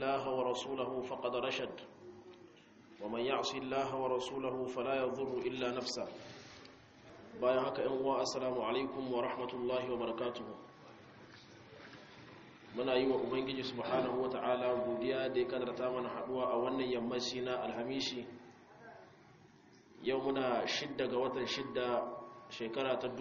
الله ورسوله فقد رشد ومن يعص الله ورسوله فلا يضر إلا نفسه bayan haka ‘yan uwa assalamu alaikum wa rahmatullahi wa barakatuhu muna yi wa ubangiji subhanahu wa ta'ala godiya da ya kadarta mana haduwa a wannan yammaci na alhamishi yau muna shidda ga watan shidda shekara ta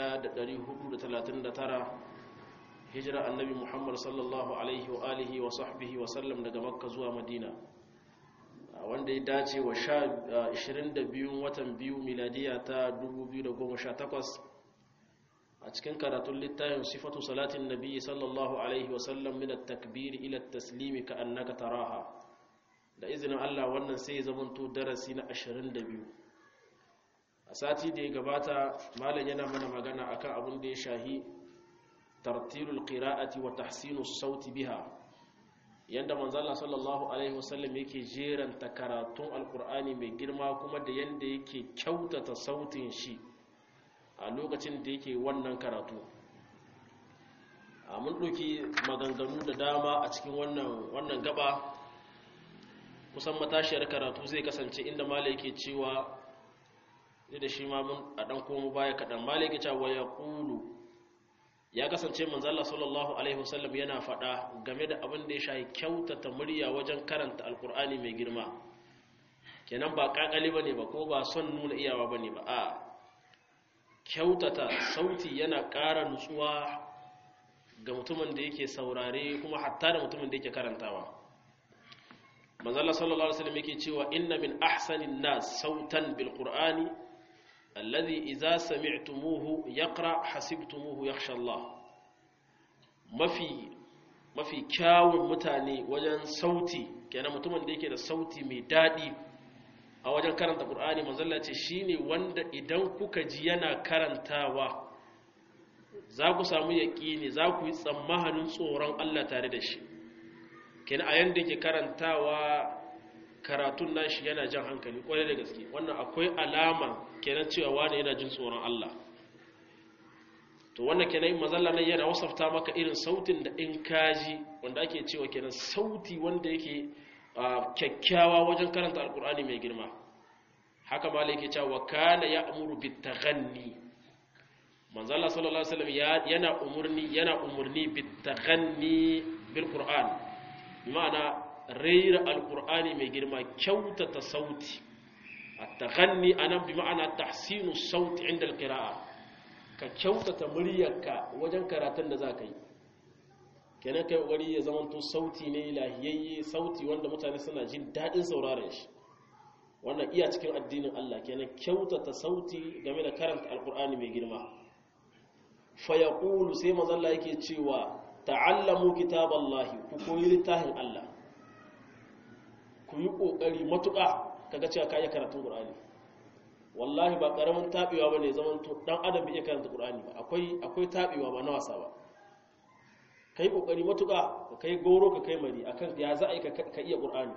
1439 hijira annabi muhammad sallallahu alaihi wa alihi wa sahbihi wa sallam daga makka zuwa madina wanda ya dace wa 22 watan biyu miladiya ta 2018 a cikin karatun littafin sifatu salatin nabi sallallahu alaihi wasallam min at-takbir ila at-taslim ka annaka taraha da izinin Allah wannan sai ya zamanto darasi na 22 a sati da ya gabata malam yana mana magana akan abin da ya shahi tartilul qira'ati wa tahsinus sauti biha yanda manzala sallallahu alaihi wasallam yake jeranta karatun alkur'ani mai girma kuma da yanda yake kyautata sautin shi a lokacin da yake wannan karatu a mun ɗauki maganganu da dama a cikin wannan wannan gaba kusan matashiyar karatu zai kasance inda mala yake cewa da shi ma mun a ɗan komo baya kaɗan mala yake cewa ya ƙulu ya kasance manzala sallallahu alaihi wasallam yana faɗa game da abin da ya shahi kyautata murya wajen karanta alkur'ani mai girma kenan ba kakali bane ba ko ba son nuna iyawa bane ba a kyautata sauti yana ƙara nutsuwa ga mutumin da yake saurare kuma hatta da mutumin da yake karantawa manzala sallallahu alaihi wasallam yake cewa inna min ahsanin nas sautan bil qur'ani alladhi idza sami'tumuhu yaqra hasibtumuhu yakhsha Allah mafi mafi kyawun mutane wajen sauti kenan mutumin da yake da sauti mai dadi a wajen karanta Qur'ani manzalla ce shine wanda idan kuka ji yana karantawa za ku samu yaqini za ku yi tsammanin tsoron Allah tare da shi kenan a yanda yake karantawa karatun nashi yana jan hankali kwarai da gaske wannan akwai alama kenan cewa wani yana jin tsoron Allah to wannan kenan mazalla nan yana wasafta maka irin sautin da in kaji wanda ake cewa kenan sauti wanda yake kyakkyawa wajen karanta alkur'ani mai girma haka ma yake cewa kana ya'muru bitaghanni manzalla sallallahu alaihi wasallam yana umurni yana umurni bitaghanni bil qur'an ma'ana raira alkur'ani mai girma kyautata sauti at-taghanni anan bi ma'ana tahsinu sauti inda al-qira'a ka kyautata muryarka wajen karatun da zaka yi kenan kai wari ya zamanto sauti ne lahiyayye sauti wanda mutane suna jin dadin sauraron shi wannan iya cikin addinin Allah kenan kyautata sauti game da karanta alkur'ani mai girma fa yaqulu sai manzo Allah yake cewa ta'allamu kitaballahi ku koyi littafin Allah ku yi ƙoƙari matuƙa kaga cewa ka iya karatun ƙur'ani wallahi ba ƙaramin taɓewa ba ne zaman to ɗan adam bai iya karanta ƙur'ani ba akwai akwai taɓewa ba na wasa ba ka yi ƙoƙari matuƙa ka kai goro ka kai mari akan ya za a yi ka iya ƙur'ani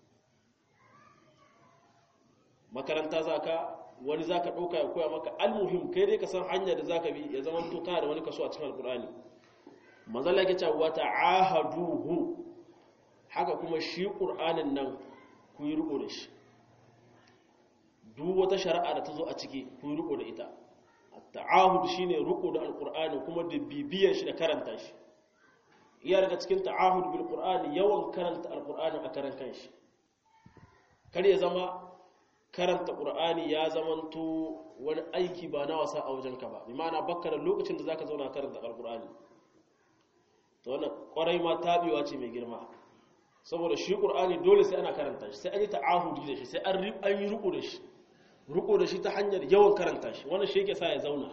makaranta za ka wani za ka ɗauka ya koya maka almuhim kai dai ka san hanyar da za ka bi ya zama to kana da wani kaso a cikin alƙur'ani manzala yake cewa wata ahaduhu haka kuma shi ƙur'anin nan ku yi riko da shi duk wata shari'a da ta zo a ciki ku yi riko da ita ta'ahud shi ne riko da alƙur'ani kuma da bibiyar shi da karanta shi iya daga cikin ta'ahud bil ƙur'ani yawan karanta alƙur'ani a karan kanshi kar ya zama karanta ƙur'ani ya zamanto wani aiki ba na wasa a wajenka ba bi ma'ana bakka da lokacin da zaka zauna karanta alƙur'ani to wannan ƙwarai ma tabewa ce mai girma saboda shi ƙur'ani dole sai ana karanta shi sai an yi ta'ahudi da shi sai an yi riko da shi riko da shi ta hanyar yawan karanta shi wannan shi yake sa ya zauna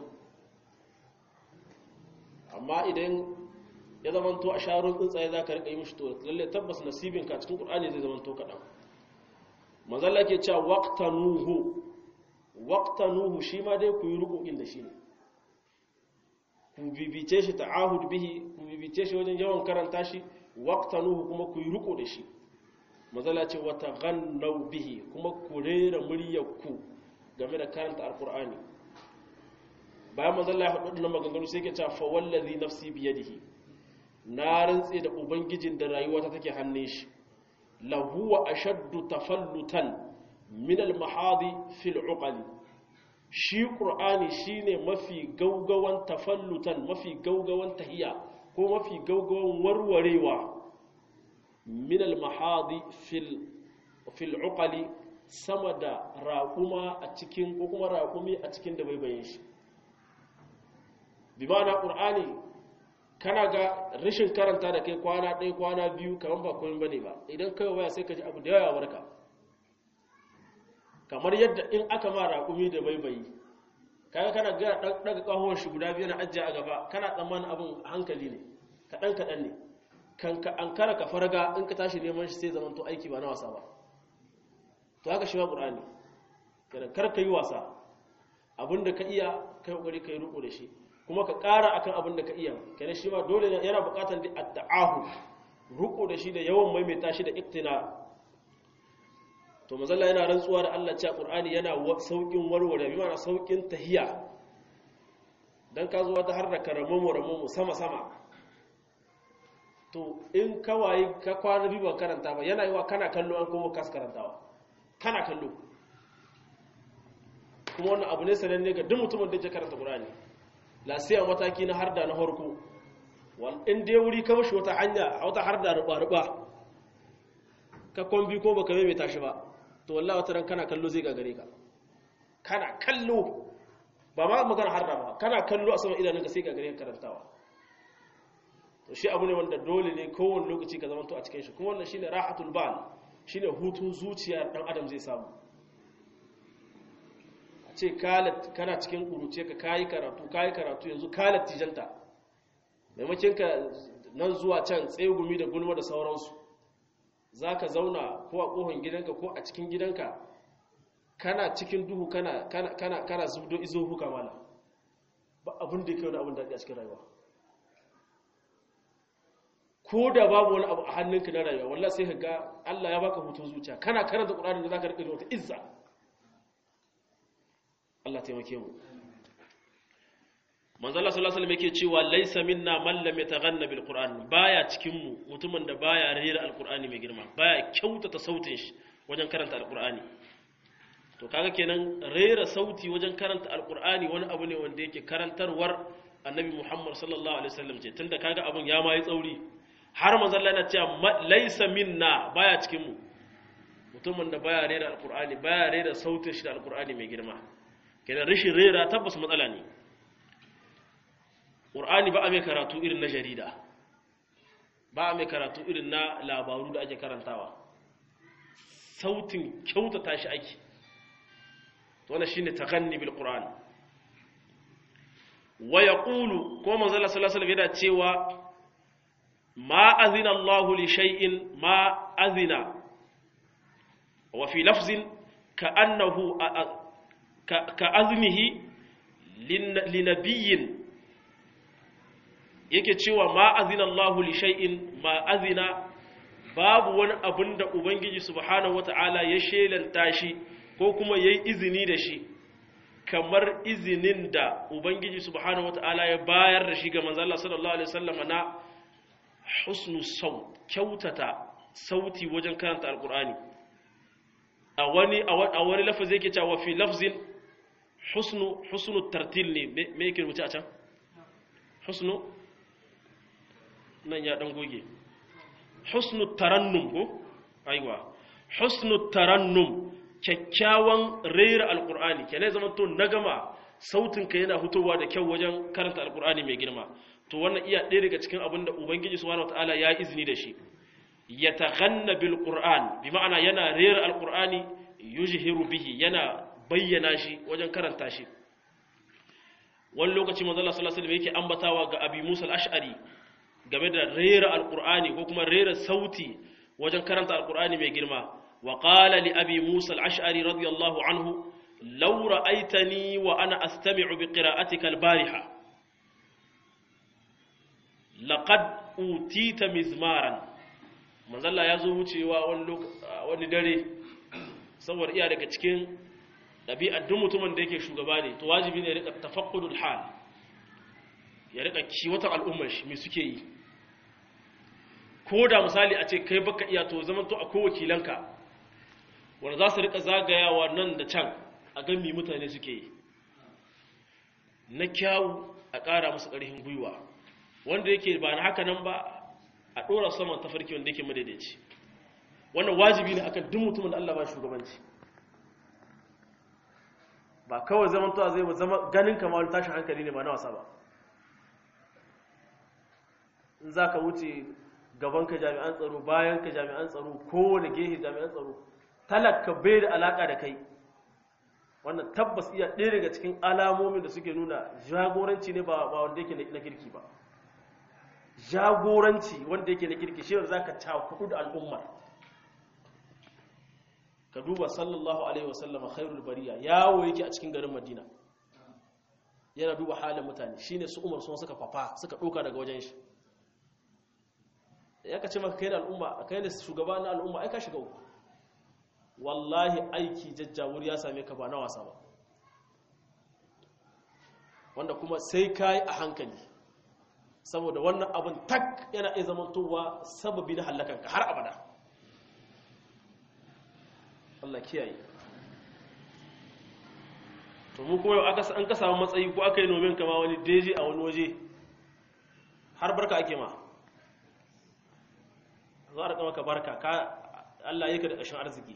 amma idan ya zamanto a sharon tsuntsaye za ka riƙa yi mishi to lalle tabbas nasibinka cikin ƙur'ani zai zamanto kaɗan manzalla ke cewa waqtanuhu waqtanuhu shi ma dai ku yi riko da shi ne ku bibice shi ta'ahud bihi ku bibice shi wajen yawan karanta shi waqtanuhu kuma ku yi riko da shi mazala ce wata gannau bihi kuma ku rera muryarku game da karanta alkur'ani bayan mazala ya haɗu na maganganu sai ke cewa fa wallazi nafsi biyadihi na rantse da ubangijin da rayuwata take hannun shi lahu wa ashaddu tafallutan min al-mahadi fil uqali shi qur'ani shine mafi gaugawan tafallutan mafi gaugawan tahiya ko mafi gaugawan warwarewa min al-mahadi fil fil uqali sama da raƙuma a cikin ko kuma raƙumi a cikin da bai bayin shi bi ma'ana qur'ani kana ga rashin karanta da kai kwana ɗaya kwana biyu kamar ba komai bane ba idan kai waya sai ka ji abu da yawa barka kamar yadda in aka ma raƙumi da baibayi kaga kana ga daga kahon shi guda biyu na ajiya a gaba kana tsammanin abin hankali ne kaɗan kaɗan ne kan ka an kara ka farga in ka tashi neman shi sai zaman to aiki ba na wasa ba to haka shi ma qur'ani kada kar ka yi wasa abinda ka iya kai kokari kai riko da shi kuma ka ƙara akan abin da ka iya kenan shi ma dole yana buƙatar da at-ta'ahu riko da shi da yawan maimaita shi da iktina to mazalla yana rantsuwa da Allah cewa Qur'ani yana saukin warware bi ma'ana saukin tahiya dan ka zo wata har da karamu ramu sama sama to in kawai ka kwana bi ba karanta ba yana yiwa kana kallo an kuma kas karantawa kana kallo kuma wannan abu ne sananne ga duk mutumin da ke karanta Qur'ani lasiya mataki na harda na harko in dai wuri ka mashi wata hanya a wata harda ruba-ruba ka kwambi ko baka mai tashi ba to wallahi wata ran kana kallo zai gagare ka kana kallo ba ma magana harda ba kana kallo a saman idanun ka sai gagare ka karantawa to shi abu ne wanda dole ne kowane lokaci ka zamanto a cikin shi kuma wannan shine rahatul bal shine hutun zuciya dan adam zai samu ce kana cikin kuruce ka kayi karatu kayi karatu yanzu kalat tijanta maimakon ka nan zuwa can tsegumi da gulma da sauransu za ka zauna ko a ƙohon gidanka ko a cikin gidanka kana cikin duhu kana kana kana zubdo izo huka mala ba abin da yake wani abin da a cikin rayuwa ko da babu wani abu a hannunka na rayuwa wallahi sai ka ga Allah ya baka hutun zuciya kana karanta Qur'ani da zaka rike da wata izza Allah taimake mu manzo Allah sallallahu alaihi wasallam yake cewa laysa minna man lam yataghanna bil qur'an baya cikin mu mutumin da baya rera alqur'ani mai girma baya kyautata sautin shi wajen karanta alqur'ani to kaga kenan rera sauti wajen karanta alqur'ani wani abu ne wanda yake karantarwar annabi Muhammad sallallahu alaihi wasallam ce tunda kaga abun ya mai tsauri har manzo Allah yana cewa laysa minna baya cikin mu mutumin da baya rera alqur'ani baya rera sautin shi da alqur'ani mai girma kenan rashin rera tabbas matsala ne ƙur'ani ba a mai karatu irin na jarida ba a mai karatu irin na labaru da ake karantawa sautin kyautata shi ake wanda shi ne taganni bil ƙur'an wa ya ƙulu ko manzala salasalam yana cewa ma azina allahu li shay'in ma azina wa fi lafzin ka annahu ka azmihi linabiyin yake cewa ma azina Allahu li shay'in ma azina babu wani abin da ubangiji subhanahu wata'ala ya shelanta shi ko kuma yayi izini da shi kamar izinin da ubangiji subhanahu wata'ala ya bayar da shi ga manzo Allah sallallahu alaihi wasallam na husnu saut kyautata sauti wajen karanta alqur'ani a wani a wani lafazi yake cewa fi lafzin husnu husnu tartil ne me yake rubuce a can husnu nan ya dan goge husnu tarannum ko aiwa husnu tarannum kyakkyawan rera alqur'ani kenan zaman to nagama sautin ka yana hutowa da kyau wajen karanta alqur'ani mai girma to wannan iya ɗaya daga cikin abin da ubangiji subhanahu wataala ya izini da shi yataghanna bil qur'an bi ma'ana yana rera alqur'ani yujhiru bihi yana bayyana shi wajen karanta shi wani lokaci manzo Allah sallallahu alaihi wasallam yake ambatawa ga Abi Musa al-Ash'ari game da rera alqur'ani ko kuma rera sauti wajen karanta alqur'ani mai girma wa qala li Abi Musa al-Ash'ari radiyallahu anhu law ra'aytani wa ana astami'u bi qira'atika al-bariha laqad utita mizmaran manzo Allah ya zo wucewa wani wani dare saboda iya daga cikin ɗabi'ar duk mutumin da yake shugaba ne to wajibi ne ya rika tafaqqudul hal ya rika kiwatan al'ummar shi me suke yi ko da misali a ce kai baka iya to zaman to akwai wakilanka wanda za su rika zagayawa nan da can a gan mi mutane suke yi na kyawu a ƙara musu ƙarfin gwiwa wanda yake ba na haka nan ba a ɗora saman tafarki wanda yake madaidaici wannan wajibi ne akan duk mutumin da Allah ba shugabanci ba kawai zaman to zai zama ganin kamar wani tashin hankali ne ba na wasa ba in za ka wuce gabanka jami'an tsaro bayanka jami'an tsaro kowane gehe jami'an tsaro talaka bai da alaka da kai wannan tabbas iya ɗaya daga cikin alamomin da suke nuna jagoranci ne ba wanda yake na kirki ba jagoranci wanda yake na kirki shi wanda za ka cakudu da al'ummar ka duba sallallahu alaihi wasallama khairul bariya yawo yake a cikin garin madina yana duba halin mutane shine su umar sun suka fafa suka ɗauka daga wajen shi ya ka ce maka kai da al'umma kai da shugaba na al'umma ai ka shiga uku wallahi aiki jajjawur ya same ka ba na wasa ba wanda kuma sai ka yi a hankali saboda wannan abin tak yana iya zamantowa sababi na hallakanka har abada Allah kiyaye to mu kuma yau an ka samu matsayi ko aka yi nomin kama wani deji a wani waje har barka ake ma za a maka barka ka Allah yake da ƙashin arziki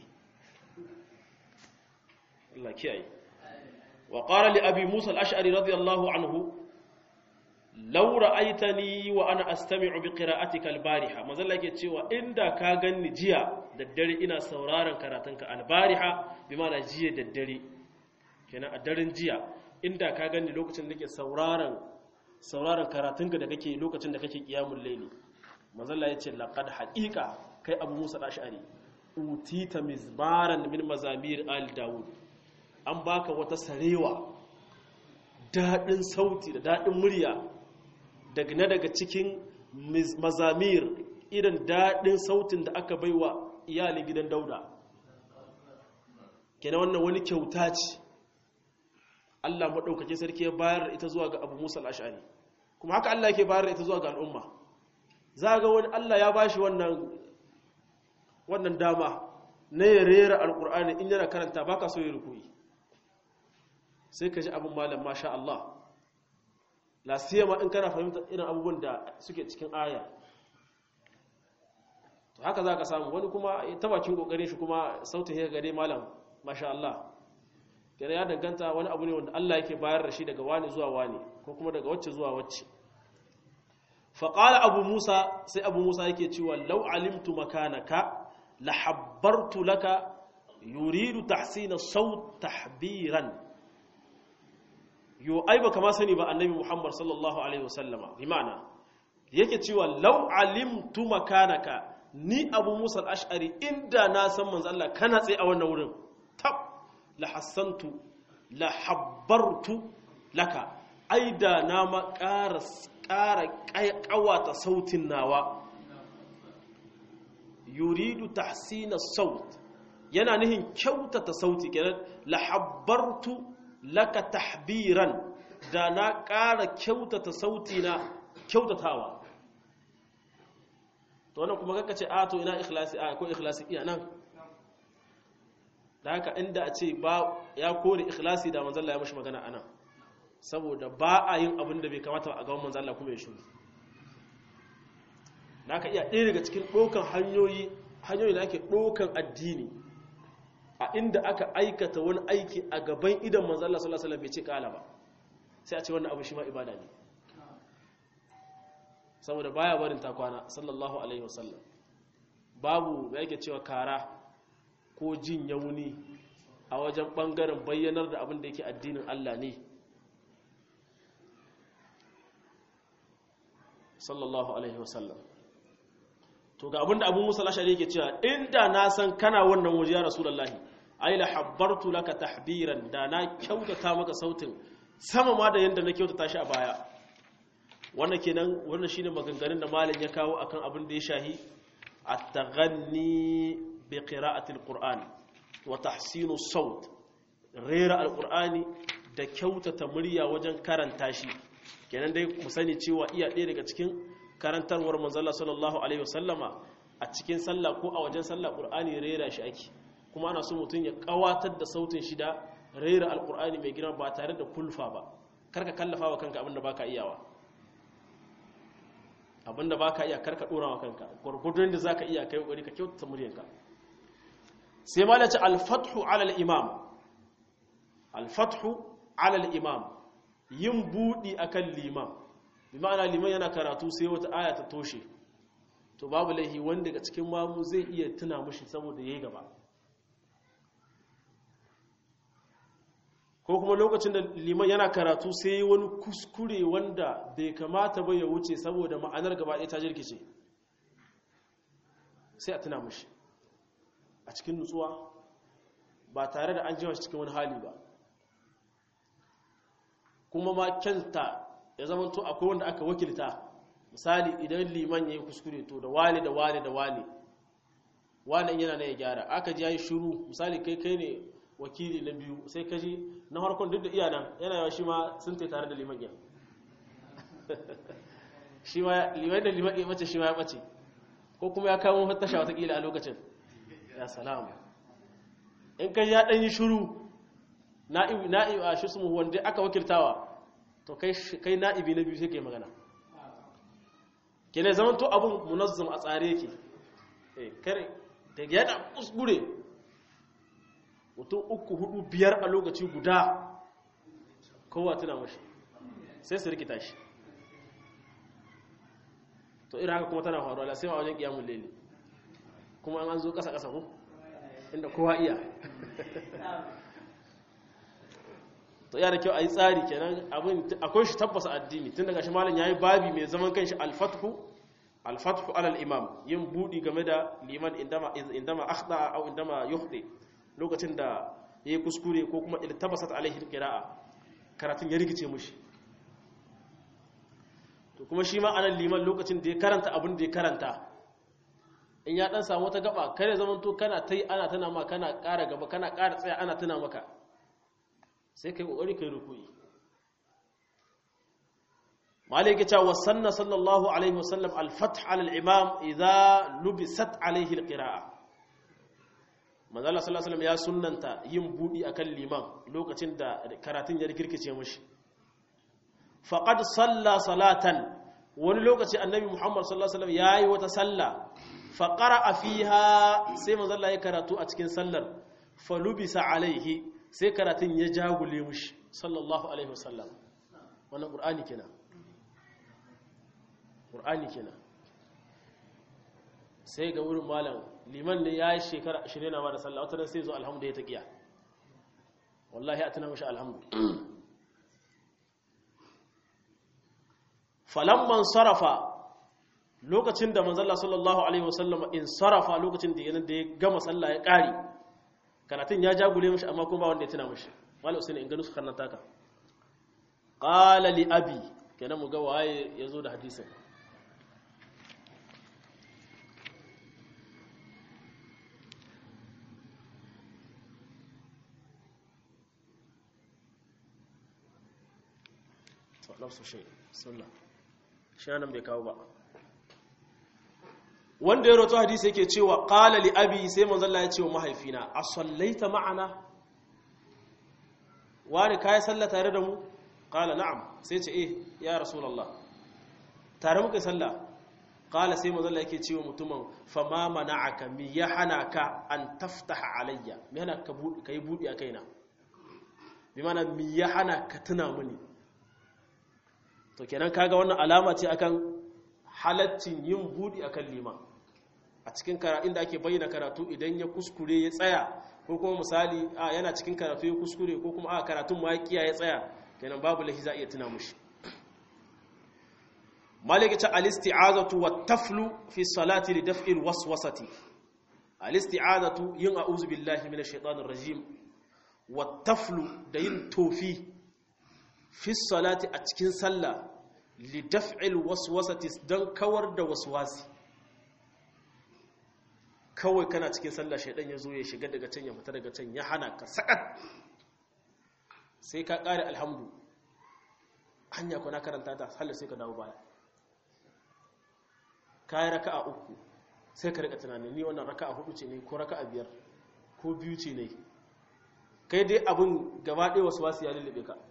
Allah kiyaye wa qala li abi musa al-ash'ari radiyallahu anhu law ra'aytani wa ana astami'u bi qira'atika al-bariha manzo Allah yake cewa inda ka ganni jiya daddare ina sauraron karatunka al-bariha bi ma'ana jiya daddare kenan a daren jiya inda ka ganni lokacin da nake sauraron sauraron karatunka da kake lokacin da kake qiyamul layli mazalla ya ce laƙad haƙiƙa kai abu musa ɗashari utita mizbaran min mazamir al dawud an baka wata sarewa daɗin sauti da daɗin murya daga na daga cikin mazamir irin daɗin sautin da aka baiwa iyalin gidan dauda kenan wannan wani kyauta ce Allah maɗaukake sarki ya bayar ita zuwa ga abu musa al'ashari kuma haka Allah ke bayar ita zuwa ga al'umma za ga wani Allah ya bashi wannan wannan dama na ya rera alkur'ani in yana karanta baka so ya rukuyi sai ka ji abin malam masha Allah la siyama in kana fahimtar irin abubuwan da suke cikin aya to haka za ka samu wani kuma ta bakin kokarin shi kuma sautin ya gare malam masha Allah kenan ya danganta wani abu ne wanda Allah yake bayar da shi daga wani zuwa wani ko kuma daga wacce zuwa wacce faƙala abu musa sai abu musa yake cewa lau alimtu makanaka la habbartu laka yuridu tahsina saut tahbiran yo ai baka ma sani ba annabi muhammad sallallahu alaihi wasallama bi ma'ana yake cewa lau alimtu makanaka ni abu musa al-ash'ari inda na san manzo Allah kana tsaye a wannan wurin tab la hassantu la habbartu laka aida na ma ƙara ƙara ƙawata sautin nawa yuridu tahsina saut yana nihin kyautata sauti kenan lahabbartu laka tahbiran da na ƙara kyautata sauti na kyautatawa to wannan kuma kaka ce a to ina ikhlasi a ko ikhlasi iya nan da haka inda a ce ba ya kore ikhlasi da manzon Allah ya mashi magana anan saboda ba a yin abin da bai kamata a gaban manzon Allah kuma ya shuru da haka iya ɗaya daga cikin ɗokan hanyoyi hanyoyi da ake ɗokan addini a inda aka aikata wani aiki a gaban idan manzon Allah sallallahu alaihi wasallam bai ce kala ba sai a ce wannan abu shi ma ibada ne saboda baya barin takwana sallallahu alaihi wasallam babu da yake cewa kara ko jin yauni a wajen bangaren bayyanar da abin da yake addinin Allah ne sallallahu alaihi wasallam to ga abin da abu musa lashari yake cewa inda na san kana wannan waje ya rasulullahi ai la habbartu laka tahbiran da na kyautata maka sautin sama ma da yanda na kyautata shi a baya wannan kenan wannan shine maganganun da malam ya kawo akan abin da ya shahi at-taghanni bi qira'ati al-qur'an wa tahsinu saut rera al-qur'ani da kyautata murya wajen karanta shi kenan dai mu sani cewa iya ɗaya daga cikin karantarwar manzala sallallahu alaihi wasallama a cikin sallah ko a wajen sallah qur'ani rera shi ake kuma ana so mutum ya kawatar da sautin shi da rera alqur'ani mai girma ba tare da kulfa ba karka kallafa wa kanka abinda baka iyawa abinda baka iya karka dora wa kanka gurgurdun da zaka iya kai kokari ka kyautata muryanka sai malaci al-fathu ala al-imam al-fathu ala al-imam yin budi akan limam bi ma'ana liman yana karatu sai wata aya ta toshe to babu laihi wanda daga cikin mamu zai iya tuna mushi saboda yayi gaba ko kuma lokacin da liman yana karatu sai wani kuskure wanda bai kamata ba ya wuce saboda ma'anar gaba ɗaya ta jirkice sai a tuna mushi a cikin nutsuwa ba tare da an jiwa cikin wani hali ba kuma ma kyanta ya zama to akwai wanda aka wakilta misali idan liman ya yi kuskure to da wani da wani da wani wani yana na ya gyara aka ji ya yi shuru misali kai kai ne wakili na biyu sai ka ji na harkon duk da iya nan yana yawa shi ma sun tai tare da liman yan shi ma liman da liman ya bace shi ma ya bace ko kuma ya kawo tasha watakila a lokacin ya salamu in ka ji ya ɗan yi shuru na'ibu a shi su wanda aka wakiltawa to kai na'ibi na biyu sai ke magana ke ne zaman to abin munazzam a tsare yake kare da yana kuskure mutum uku hudu biyar a lokaci guda kowa tuna mashi sai su rikita shi to irin haka kuma tana faruwa sai a wajen kiyamun lele kuma an zo kasa-kasa ku inda kowa iya to ya da kyau a yi tsari kenan abin akwai shi tabbasa addini tun daga shi malin ya yi babi mai zaman kanshi alfathu alfathu alal imam yin budi game da liman indama akhda au indama yukhdi lokacin da yayi kuskure ko kuma iltabasat alaihi alqira'a karatun ya rikice mushi to kuma shi ma anan liman lokacin da ya karanta abin da ya karanta in ya dan samu wata gaba kare zaman to kana tai ana tana ma kana ƙara gaba kana ƙara tsaya ana tana maka sai kai kokari kai rukuyi malik ya ce wa sanna sallallahu alaihi wasallam al-fath ala al-imam idza lubisat alaihi al-qira'a manzo Allah sallallahu alaihi wasallam ya sunnanta yin budi akan liman lokacin da karatun ya rikirkice mishi faqad salla salatan wani lokaci annabi Muhammad sallallahu alaihi wasallam yayi wata salla fa qara'a fiha sai manzo Allah ya karatu a cikin sallar falubisa alaihi sai karatun ya jagule mushi sallallahu alaihi wasallam wannan qur'ani kenan qur'ani kenan sai ga wurin malam liman ne ya yi shekara 20 na ba da sallah wata sai zo alhamdu ya taqiya wallahi atana mushi alhamdu falamman sarafa lokacin da manzalla sallallahu alaihi wasallam in sarafa lokacin da da ya gama sallah ya kare karatun ya jagule mishi amma kuma ba wanda ya tuna mishi wala usaini in ganu su karnata ka qala li abi kenan mu ga waye yazo da hadisin to nafsu shay sunna shi nan bai kawo ba wanda ya roto hadisi yake cewa qala li abi sai manzo Allah ya ce wa mahaifina a sallaita ma'ana wani kai sallah tare da mu qala na'am sai ce eh ya rasulullah tare muka sallah qala sai manzo Allah yake cewa mutumin fa ma mana'aka mi ya hanaka an taftaha alayya mi hana ka budi kai budi a kaina bi mana mi ya hana ka tuna mini to kenan kaga wannan alama ce akan halaccin yin budi akan liman a cikin inda ake bayyana karatu idan ya kuskure ya tsaya ko kuma misali a yana cikin karatu ya kuskure ko kuma a karatun ma ya ya tsaya kenan babu lahi za a iya tuna mushi malik ta al-isti'azatu wat taflu fi salati li daf'il waswasati al-isti'azatu yin a'udhu billahi minash shaitanir rajim wat taflu da yin tofi fi salati a cikin sallah li daf'il waswasati dan kawar da waswasi kawai kana cikin sallah shaidan ya zo ya shiga daga can ya fita daga can ya hana ka sakat sai ka kare alhamdu hanya kuna karanta ta sallah sai ka dawo baya kai raka'a uku sai ka rika tunani ni wannan raka'a hudu ce ne ko raka'a biyar ko biyu ce ne kai dai abin gaba ɗaya wasu wasu ya lullube ka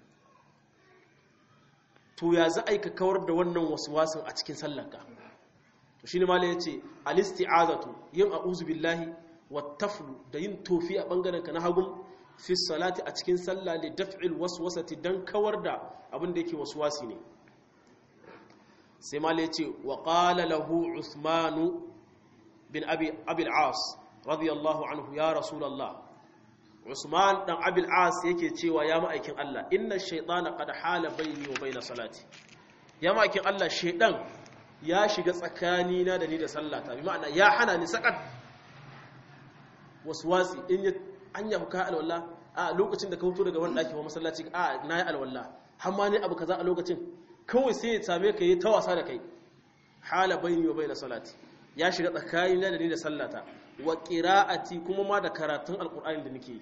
to ya za a yi ka kawar da wannan wasu wasun a cikin sallanka to shi ne mala ya ce alisti'azatu yin a'uzu billahi wa taflu da yin tofi a ɓangaren ka na hagun fi salati a cikin sallah li daf'il waswasati dan kawar da abin da yake waswasi ne sai mala ya ce wa qala lahu usmanu bin abi abil as radiyallahu anhu ya rasulullah Usman dan Abil As yake cewa ya ma'aikin Allah inna shaytana qad hala baini wa baina salati ya ma'aikin Allah shaydan ya shiga tsakani na da ni da sallata bi ma'ana ya hana ni sakat waswasi in ya anya ka alwala a lokacin da ka fito daga wannan daki wa masallaci a nayi alwala har ma ne abu kaza a lokacin kawai sai ya same ka yi ta wasa da kai hala baini wa baina salati ya shiga tsakani na da ni da sallata wa qira'ati kuma ma da karatun alqur'ani da nake yi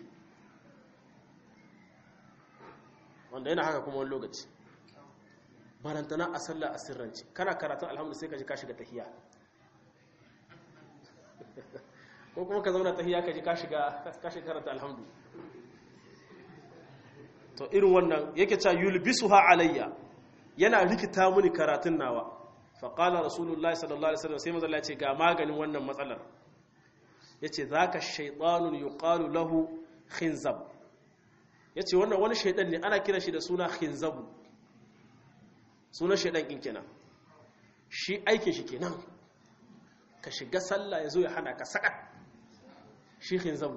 wanda yana haka kuma wani lokaci barantana a sallah a sirranci kana karatun alhamdu sai ka ji ka shiga tahiya ko kuma ka zauna tahiya ka ji ka shiga karanta alhamdu to irin wannan yake cewa yulbisuha alayya yana rikita mini karatun nawa fa qala rasulullahi sallallahu alaihi wasallam sai manzo Allah ya ce ga maganin wannan matsalar yace zaka shaytanun yuqalu lahu khinzab ya ce wannan wani shaidan ne ana kira shi da suna khinzabu sunan shaidan ɗin kenan shi aikin shi kenan ka shiga sallah ya zo ya hana ka sakat shi khinzabu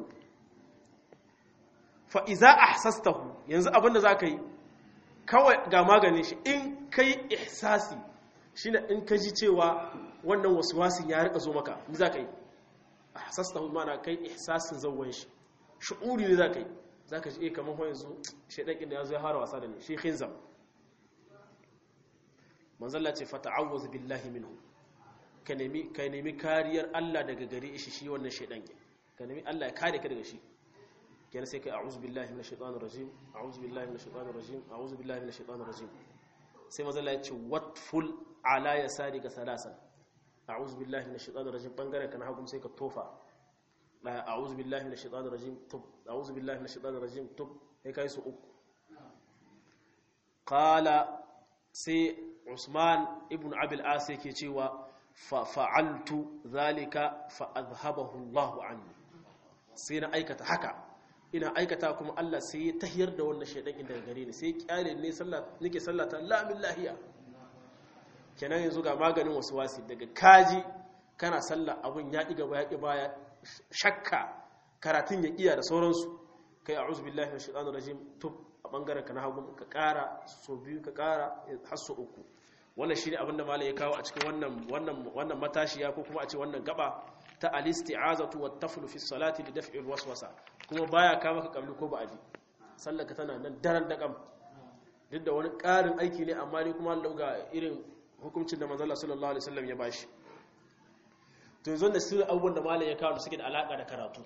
fa'iza a hasastahu yanzu abinda za ka yi kawai ga maganin shi in ka yi ihsasi shi na in ka ji cewa wannan wasu wasin ya rika zo maka ni za ka yi a hasastahu mana kai ihsasin zauwan shi shi'uri ne za ka yi za ka ji kamar hau yanzu shaidakin da ya zo ya hara wasa da ne shi khinzam manzalla ce fata'awwaz billahi minhu ka nemi ka nemi kariyar Allah daga gare shi shi wannan shaidan ka nemi Allah ya kare ka daga shi kenan sai kai a'udhu billahi minash shaitanir rajim a'udhu billahi minash shaitanir rajim a'udhu billahi minash shaitanir rajim sai manzalla ya ce watful ala yasari ka salasan a'udhu billahi minash shaitanir rajim bangaren ka na hagu sai ka tofa a'udhu billahi minash shaitanir rajim tub a'udhu billahi minash shaitanir rajim tub sai kai su uku qala sai Usman ibn Abil As yake cewa fa fa'altu zalika fa azhabahu Allah anni sai na aikata haka ina aikata kuma Allah sai ya tahiyar da wannan shaidan inda gare ni sai kyale ne sallah nake sallata la min lahiya kenan yanzu ga maganin wasi daga kaji kana sallah abun ya ɗiga baya ƙi baya shakka karatun ya iya da sauransu kai a'udhu billahi minash shaitanir rajim tub a bangaren ka na hagu ka ƙara so biyu ka ƙara har so uku wannan shine abinda malai ya kawo a cikin wannan wannan wannan matashiya ko kuma a ce wannan gaba ta al-isti'azatu wat taflu fi salati li daf'i al-waswasa kuma baya ka maka kabli ko ba'adi sallaka tana nan daren da kam duk da wani ƙarin aiki ne amma ne kuma Allah ga irin hukuncin da manzo Allah sallallahu alaihi wasallam ya bashi to yanzu da sirri abubuwan da malai ya kawo da suke da alaka da karatu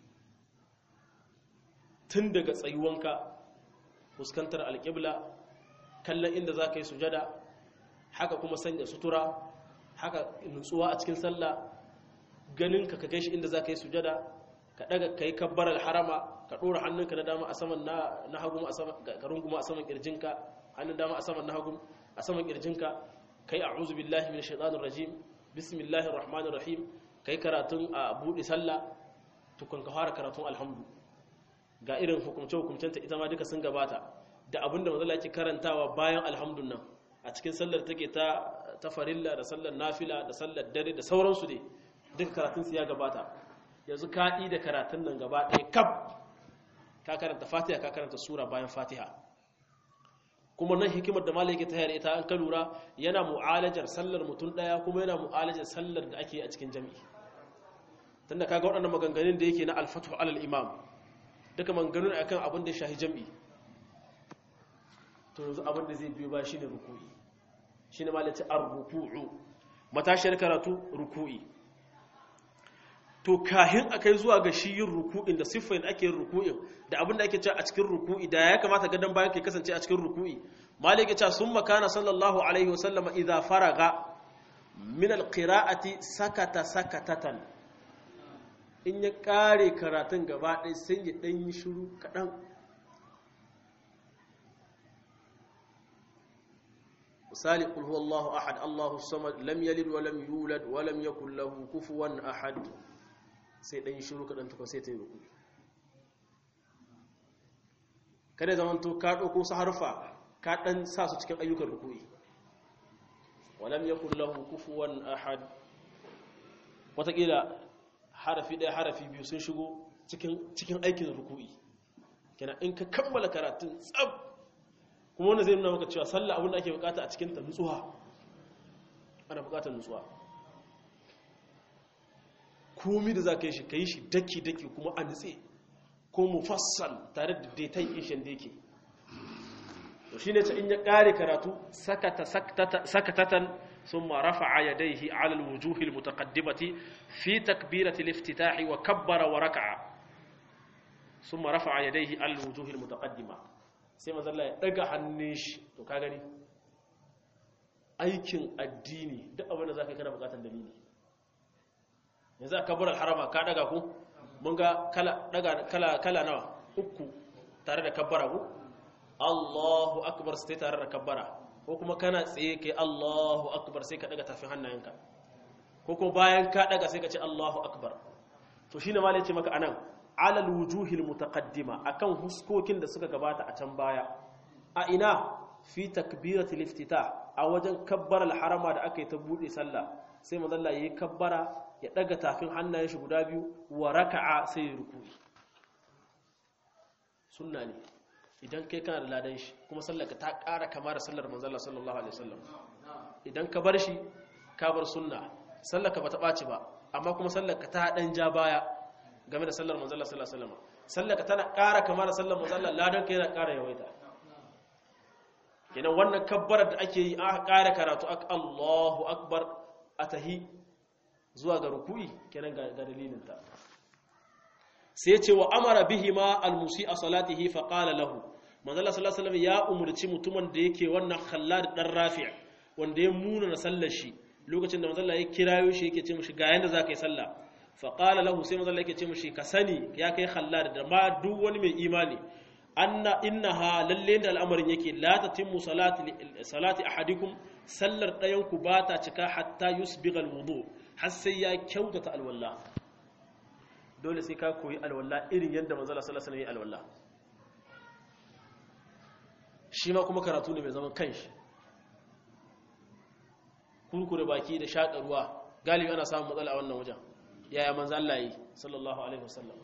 tun daga tsayuwanka fuskantar alƙibla kallon inda za ka yi sujada haka kuma sanya sutura haka nutsuwa a cikin sallah ganin ka ka kai shi inda za ka yi sujada ka daga ka yi kabbar harama ka ɗora hannunka na dama a saman na hagu ka runguma a saman ƙirjinka hannun dama a saman na hagu a saman ƙirjinka kai a'udhu billahi minash shaitanir rajim bismillahir rahmanir rahim kai karatun a buɗe sallah tukun ka fara karatun alhamdu ga irin hukumce hukumcenta ita ma duka sun gabata da abinda manzo yake karantawa bayan alhamdun nan a cikin sallar take ta ta farilla da sallar nafila da sallar dare da sauransu dai duka karatun su ya gabata yanzu ka yi da karatun nan gaba ɗaya kaf ka karanta fatiha ka karanta sura bayan fatiha kuma nan hikimar da malai yake tayar ita an ka lura yana mu'alajar sallar mutum ɗaya kuma yana mu'alajar sallar da ake a cikin jami'i tunda kaga waɗannan maganganun da yake na alfatu alal imam duka maganganun akan abin da shahi jami'i to yanzu abin da zai biyo ba shine ruku'i shine malaci ar-ruku'u matashiyar karatu ruku'i to kahin akai zuwa ga shi yin ruku'in da siffar ake yin ruku'in da abin da ake cewa a cikin ruku'i da ya kamata gadan bayan ke kasance a cikin ruku'i malik ya ce sun makana sallallahu alaihi wasallama idza faraga min alqira'ati sakata sakatatan in ya kare karatun gaba ɗaya sai ya ɗan yi shiru kaɗan misali qul huwallahu ahad allahu samad lam yalid wa lam yulad wa lam yakul lahu kufuwan ahad sai ɗan yi shiru kaɗan tukun sai ta yi ruku kada zaman to ka ɗauko su harfa ka ɗan sa su cikin ayyukan ruku'i wa lam yakul lahu kufuwan ahad wataƙila harafi ɗaya harafi biyu sun shigo cikin aikin ruku'i kenan in ka kammala karatun tsab kuma wanda zai nuna maka cewa sallah abin da ake bukata a cikinta nutsuwa ana bukatar nutsuwa komi da za ka yi shi ka yi shi daki-daki kuma a nutse ko mufassal tare da daitan ishin da yake to shi ne ta in ya ƙare karatu sakatatan ثم رفع يديه على الوجوه المتقدمة في تكبيرة الافتتاح وكبر وركع ثم رفع يديه على الوجوه المتقدمة sai manzo Allah ya daga hannun shi to ka gani aikin addini duk abin da zaka yi kana bukatar dalili yanzu ka bar harama ka daga ku mun ga kala daga kala kala nawa uku tare da kabbara ku Allahu akbar sai tare da kabbara ko kuma kana tsaye kai Allahu akbar sai ka daga tafin hannayenka ko kuma bayan ka daga sai ka ce Allahu akbar to shine malai ce maka anan alal wujuhil mutaqaddima akan huskokin da suka gabata a can baya a ina fi takbiratul iftitah a wajen kabbaral harama da aka yi ta bude sallah sai manzo Allah yayi kabbara ya daga tafin hannayen shi guda biyu wa raka'a sai ya ruku'i sunna ne idan kai kana da ladan shi kuma sallar ka ta ƙara kama da sallar manzo Allah sallallahu alaihi wasallam idan ka bar shi ka bar sunna sallar ka bata ɓaci ba amma kuma sallar ka ta dan ja baya game da sallar manzo Allah sallallahu alaihi wasallam sallar ka tana ƙara kama da sallar manzo Allah ladan ka yana ƙara yawaita kenan wannan kabbarar da ake yi a ƙara karatu ak Allahu akbar atahi zuwa ga ruku'i kenan ga dalilin ta sai ce wa amara bihi ma almusi a salatihi fa qala lahu manzo Allah sallallahu alaihi wasallam ya umurci mutumin da yake wannan khallad dan rafi' wanda ya muna na sallar shi lokacin da manzo Allah ya kirayo shi yake ce mishi ga yanda zaka yi sallah fa qala lahu sai manzo Allah yake ce mishi ka sani ya kai khallad da ma duk wani mai imani anna innaha lalle da al'amarin yake la tatimmu salati salati ahadikum sallar dayan ku ba ta cika hatta yusbiga alwudu har sai ya kyautata alwala dole sai ka koyi alwala irin yadda manzala sallallahu alaihi wasallam alwala shi ma kuma karatu ne mai zaman kanshi kurkure baki da shaƙa ruwa galibi ana samun matsala a wannan wajen yaya manzo Allah yi sallallahu alaihi wasallam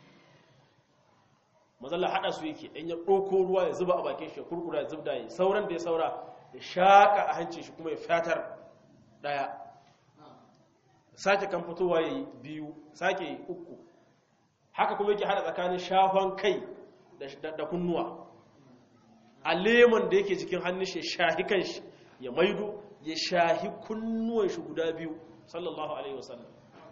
manzo Allah hada su yake in ya ɗauko ruwa ya zuba a bakin shi ya kurkura ya zubda yi sauran da ya saura ya shaƙa a hancin shi kuma ya fatar daya sake kan fitowa yayi biyu sake yi uku haka kuma yake hada tsakanin shafan kai da kunnuwa a lemon da yake cikin hannun shi shahi kan shi ya maido ya shahi kunnuwan shi guda biyu sallallahu alaihi wasallam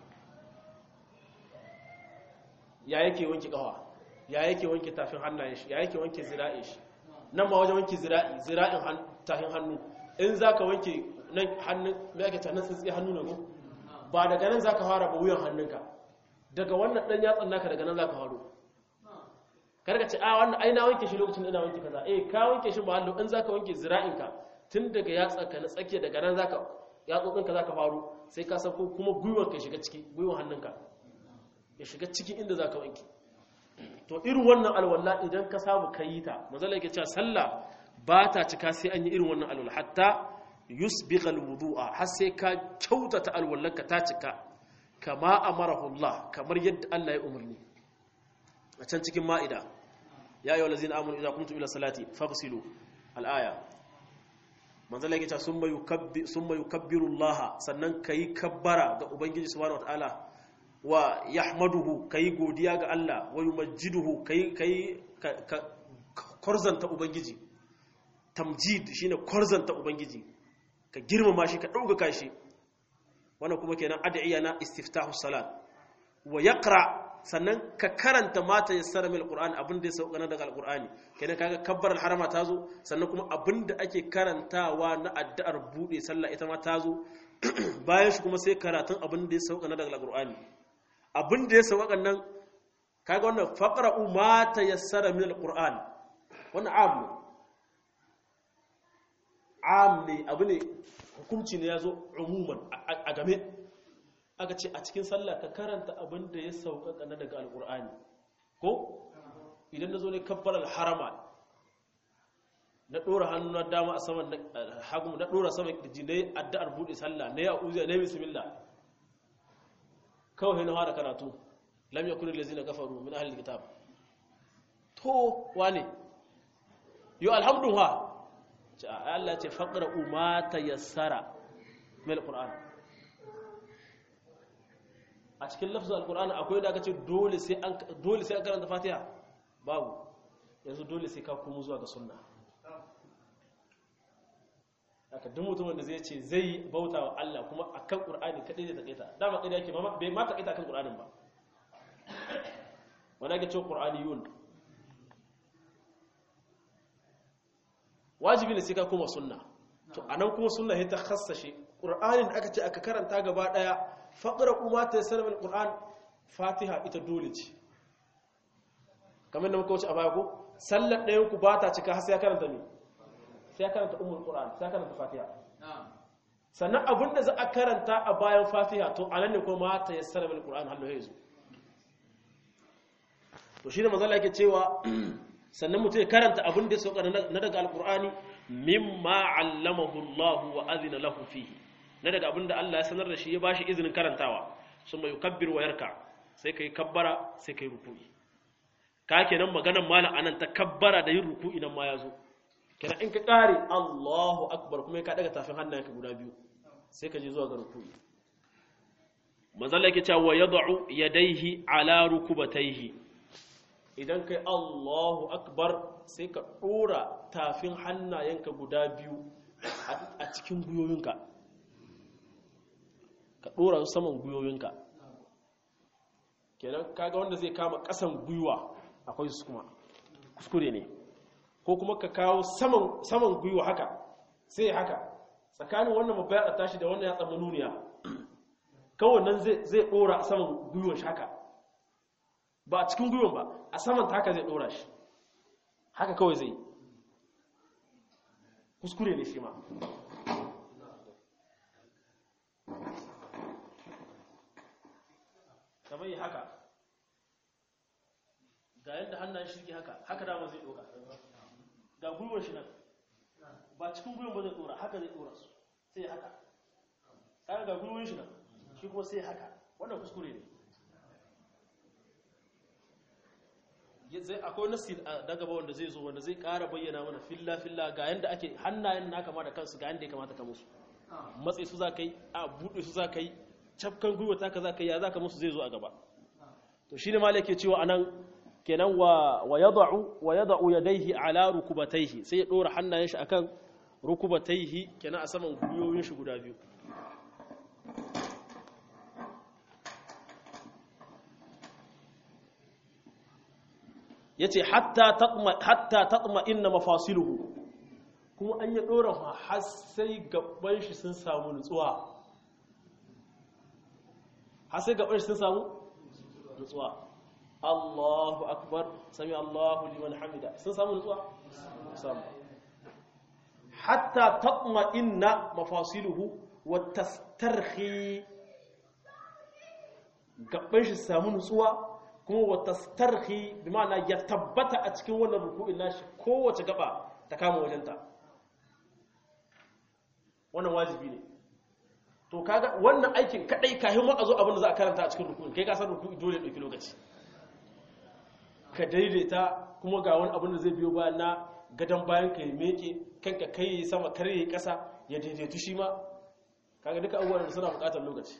ya yake wanke kawa ya yake wanke tafin hannayen shi ya yake wanke zira'in shi nan ma wajen wanke zira'i zira'in tafin hannu in zaka wanke nan hannun me ake tanan tsitsi hannu ne ko ba daga nan zaka fara ba wuyan hannunka daga wannan dan yatsan naka daga nan zaka faro karka ce a wannan ai na wanke shi lokacin ina wanke kaza eh ka wanke shi ba hallo in zaka wanke zira'inka tun daga yatsanka na tsakiya daga nan zaka yatsotsinka zaka faro sai ka sako kuma gwiwar ka shiga ciki gwiwar hannunka ya shiga cikin inda zaka wanke to irin wannan alwala idan ka samu kayi ta manzala yake cewa sallah ba ta cika sai an yi irin wannan alwala hatta yusbigha alwudu'a har sai ka kyautata alwallanka ta cika kama amarahu Allah kamar yadda Allah ya umarni a can cikin ma'ida ya ayyuhal ladzina amanu idza qumtum ila salati faghsilu al-aya manzala yake cewa summa yukabbi summa yukabbiru Allah sannan kai kabbara ga ubangiji subhanahu wataala wa yahmaduhu kai godiya ga Allah wa yumajjiduhu kai kai korzanta ubangiji tamjid shine korzanta ubangiji ka girmama shi ka ɗaukaka shi wannan kuma kenan ad'iya na istiftahu salat wa yaqra sannan ka karanta mata yassara min alqur'ani abin da ya sauka na daga alqur'ani kenan kaga kabbar harama ta zo sannan kuma abin da ake karantawa na addu'ar bude sallah ita ma ta zo bayan shi kuma sai karatun abin da ya sauka na daga alqur'ani abin da ya sauka nan kaga wannan faqra'u ma tayassara min alqur'ani wannan am ne am ne abu ne hukunci ne ya zo umuman a game aka ce a cikin sallah ka karanta abin da ya sauƙaƙa na daga alƙur'ani ko idan na zo ne kabbar harama na ɗora hannu na dama a saman hagu na ɗora saman ƙirji na yi addu'ar buɗe sallah na yi a'uziya na yi bismillah kawai na fara karatu lam yakun allazina kafaru min ahli kitab to wane yo alhamdulillah Allah ce faqra ma tayassara min alquran a cikin lafzul alquran akwai da aka ce dole sai an dole sai an karanta fatiha babu yanzu dole sai ka komo zuwa ga sunna haka duk mutumin da zai ce zai bauta wa Allah kuma akan qur'ani kadai zai takaita dama kadai yake bai ma takaita akan qur'anin ba wanda ake cewa qur'aniyun wajibi ne sai ka koma sunna to anan kuma sunna sai ta khassashe qur'anin da aka ce aka karanta gaba daya faqra kuma ta yassara bil qur'an fatiha ita dole ce kamar da muka wuce a baya ko sallar ɗayan ku ba ta cika har sai ya karanta me sai ya karanta ummul qur'an sai ya karanta fatiha sannan abinda za a karanta a bayan fatiha to anan ne kuma ta yassara bil qur'an hallo yazo to shine manzo Allah yake cewa sannan mutum ya karanta abin da ya sauka na daga alkur'ani mimma allamahu Allah wa azina lahu fihi na daga abin da Allah ya sanar da shi ya bashi izinin karantawa sun mai kabbir wa yarka sai kai kabbara sai kai ruku'i ka kenan maganar malam anan ta kabbara da yin ruku'i nan ma ya zo kenan in ka kare Allahu akbar kuma ka daga tafin hannayenka guda biyu sai ka je zuwa ga ruku'i manzo Allah yake cewa yad'u yadayhi ala rukubatayhi idan kai Allahu akbar sai ka ɗora tafin hannayenka guda biyu a cikin guyoyinka ka ɗora su saman guyoyinka kenan kaga wanda zai kama ƙasan guyuwa akwai su kuma kuskure ne ko kuma ka kawo saman guyuwa haka sai haka tsakanin wannan mabayar a tashi da wannan ya tsamma nuniya kawai nan zai ɗora saman guyuwan shi haka ba a cikin gwiwan ba a saman ta haka zai dora shi haka kawai zai kuskure ne shi ma kamar yi haka ga yadda hannun shi haka haka dama zai dora ga gwiwan shi nan ba cikin gwiwan ba zai dora haka zai dora su sai haka kaga ga gwiwan shi nan shi kuma sai haka wannan kuskure ne zai akwai nasi da gaba wanda zai zo wanda zai ƙara bayyana mana filla filla ga yanda ake hannayen na kama da kansu ga yanda ya kamata ka musu matsayi su za ka yi a buɗe su za ka yi cafkan gwiwa ta ka za ka yi ya za ka musu zai zo a gaba to shine ma yake cewa anan kenan wa wa yad'u wa yad'u yadayhi ala rukubatayhi sai ya dora hannayen shi akan rukubatayhi kenan a saman gwiwoyin shi guda biyu ya ce hatta taɓa inna mafasiluhu kuma an yi ɗora har sai gaban shi sun samu nutsuwa har sai gaban shi sun samu nutsuwa Allahu akbar sami Allahu liman hamida sun samu nutsuwa samu hatta taɓa inna mafasiluhu wa tastarhi gaban shi samu nutsuwa kuma wata starhi bi ma'ana ya tabbata a cikin wannan ruku'in nashi kowace gaba ta kama wajenta wannan wajibi ne to kaga wannan aikin kadai kafin ma a zo abin da za a karanta a cikin ruku'in kai ka san ruku'i dole ɗauki lokaci ka daidaita kuma ga wani abin da zai biyo bayan na gadon bayan ka yi meke kanka kai yi sama kar yi ƙasa ya daidaitu shi ma kaga duka abubuwan da suna buƙatar lokaci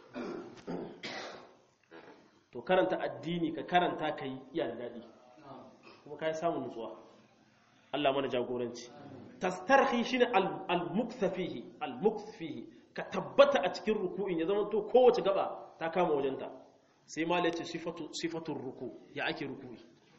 to karanta addini ka karanta ka yi iya da daɗi kuma ka yi samun nutsuwa Allah mana jagoranci tastarhi shine al-mukthafihi al-mukthafihi ka tabbata a cikin ruku'in ya zama to kowace gaba ta kama wajenta sai ma lace sifatu sifatun ruku ya ake ruku'i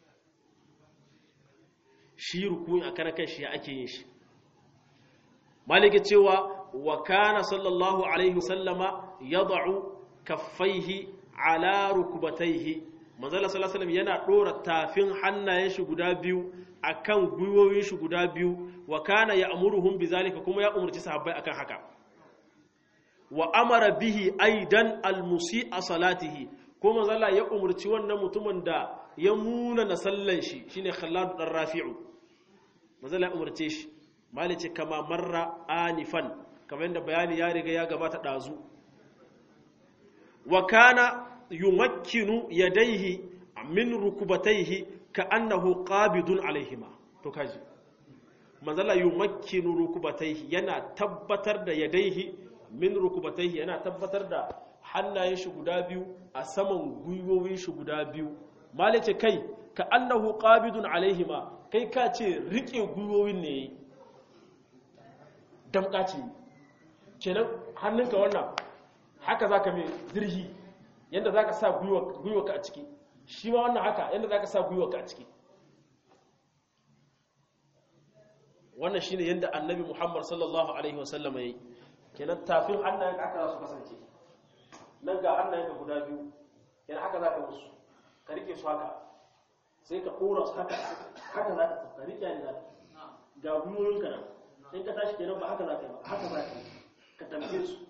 shi ruku'i a karan shi ya ake yin shi malike cewa wa kana sallallahu alaihi wasallama yad'u kaffaihi ala rukbatayhi manzala sallallahu alaihi yana dora tafin hannayen shi guda biyu akan gwiwoyin shi guda biyu wa kana ya'muruhum bizalika kuma ya umurci sahabbai akan haka wa amara bihi aidan almusi'a salatihi ko manzala ya umurci wannan mutumin da ya muna na sallan shi shine khallad dan rafi'u manzala ya umurce shi malice kama marra anifan kamar yadda bayani ya riga ya gabata dazu wa kana yumakkinu yadayhi min rukubatayhi ka'annahu qabidun alaihima to kaji manzala yumakkinu rukubatayhi yana tabbatar da yadayhi min rukubatayhi yana tabbatar da hannayen shi guda biyu a saman gwiwowin shi guda biyu malice kai ka'annahu qabidun alaihima kai ka ce rike gwiwowin ne damka ce kenan hannunka wannan haka zaka mai zirhi yadda za ka sa gwiwarka a ciki shi ma wannan haka yadda za ka sa gwiwarka a ciki wannan shi ne yadda annabi muhammad sallallahu alaihi wasallama ya yi kenan tafin hannayen aka za su kasance nan ga hannayen ka guda biyu kenan haka za ka musu ka rike su haka sai ka ɗora su haka haka za ka ka rike ne ga gwiwoyinka nan in ka tashi kenan ba haka za ka yi ba haka za ka yi ka tamke su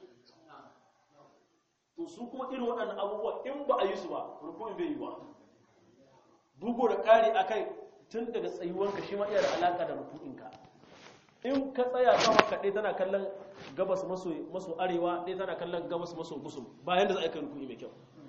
to su kuma irin waɗannan abubuwa in ba a yi su ba rukun bai yi ba bugu da ƙari a kai tun daga tsayuwanka shi ma iya da alaƙa da rukuninka in ka tsaya sama kaɗai tana kallon gabas maso arewa ɗaya tana kallon gabas maso gusum bayan da za a yi rukuni mai kyau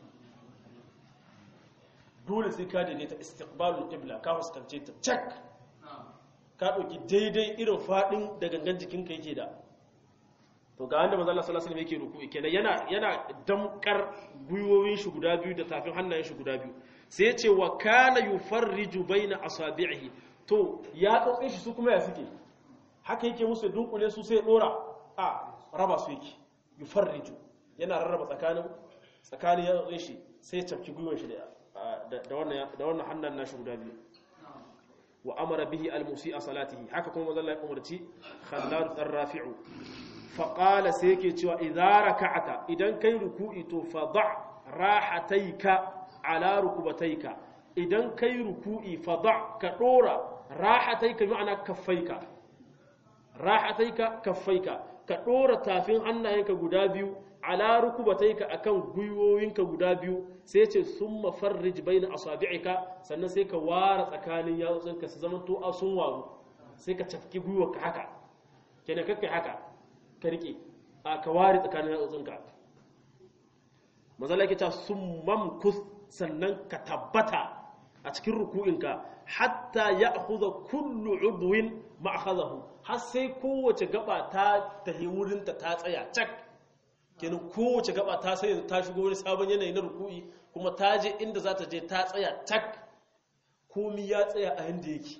dole sai ka daidaita istiqbalul qibla ka fuskance ta cak ka ɗauki daidai irin faɗin da gangan jikinka yake da to ga wanda manzo Allah sallallahu alaihi wasallam yake ruku'i kenan yana yana damkar gwiwowin shi guda biyu da tafin hannayen shi guda biyu sai ya ce wa kana yufarriju baina asabi'ihi to ya tsotsin shi su kuma ya suke haka yake musu dunkule su sai dora a raba su yake yufarriju yana rarraba tsakanin tsakanin ya tsotsin shi sai ya tafki gwiwon shi da da wannan da wannan hannan nashi guda biyu wa amara bihi al-musi'a salatihi haka kuma manzo Allah ya umarci khallad ar-rafi'u faƙala sai yake cewa idara ka'ata idan kai ruku'i to fada rahataika ala rukubataika idan kai ruku'i fada ka dora rahataika ma'ana kaffaika rahataika kaffaika ka dora tafin hannayenka guda biyu ala rukubataika akan gwiwoyinka guda biyu sai ce summa farrij baina asabi'ika sannan sai ka ware tsakanin yatsunka su zama to a sun waru sai ka tafki gwiwarka haka kenan kakkai haka ka rike a ka ware tsakanin yatsotsinka mazala ke ta sun mamkus sannan ka tabbata a cikin ruku'inka hatta ya akuza kullu udwin ma'akhadahu har sai kowace gaba ta tahi wurinta ta tsaya cak kenan kowace gaba ta sai ta shigo wani sabon yanayi na ruku'i kuma ta je inda za ta je ta tsaya cak komi ya tsaya a yanda yake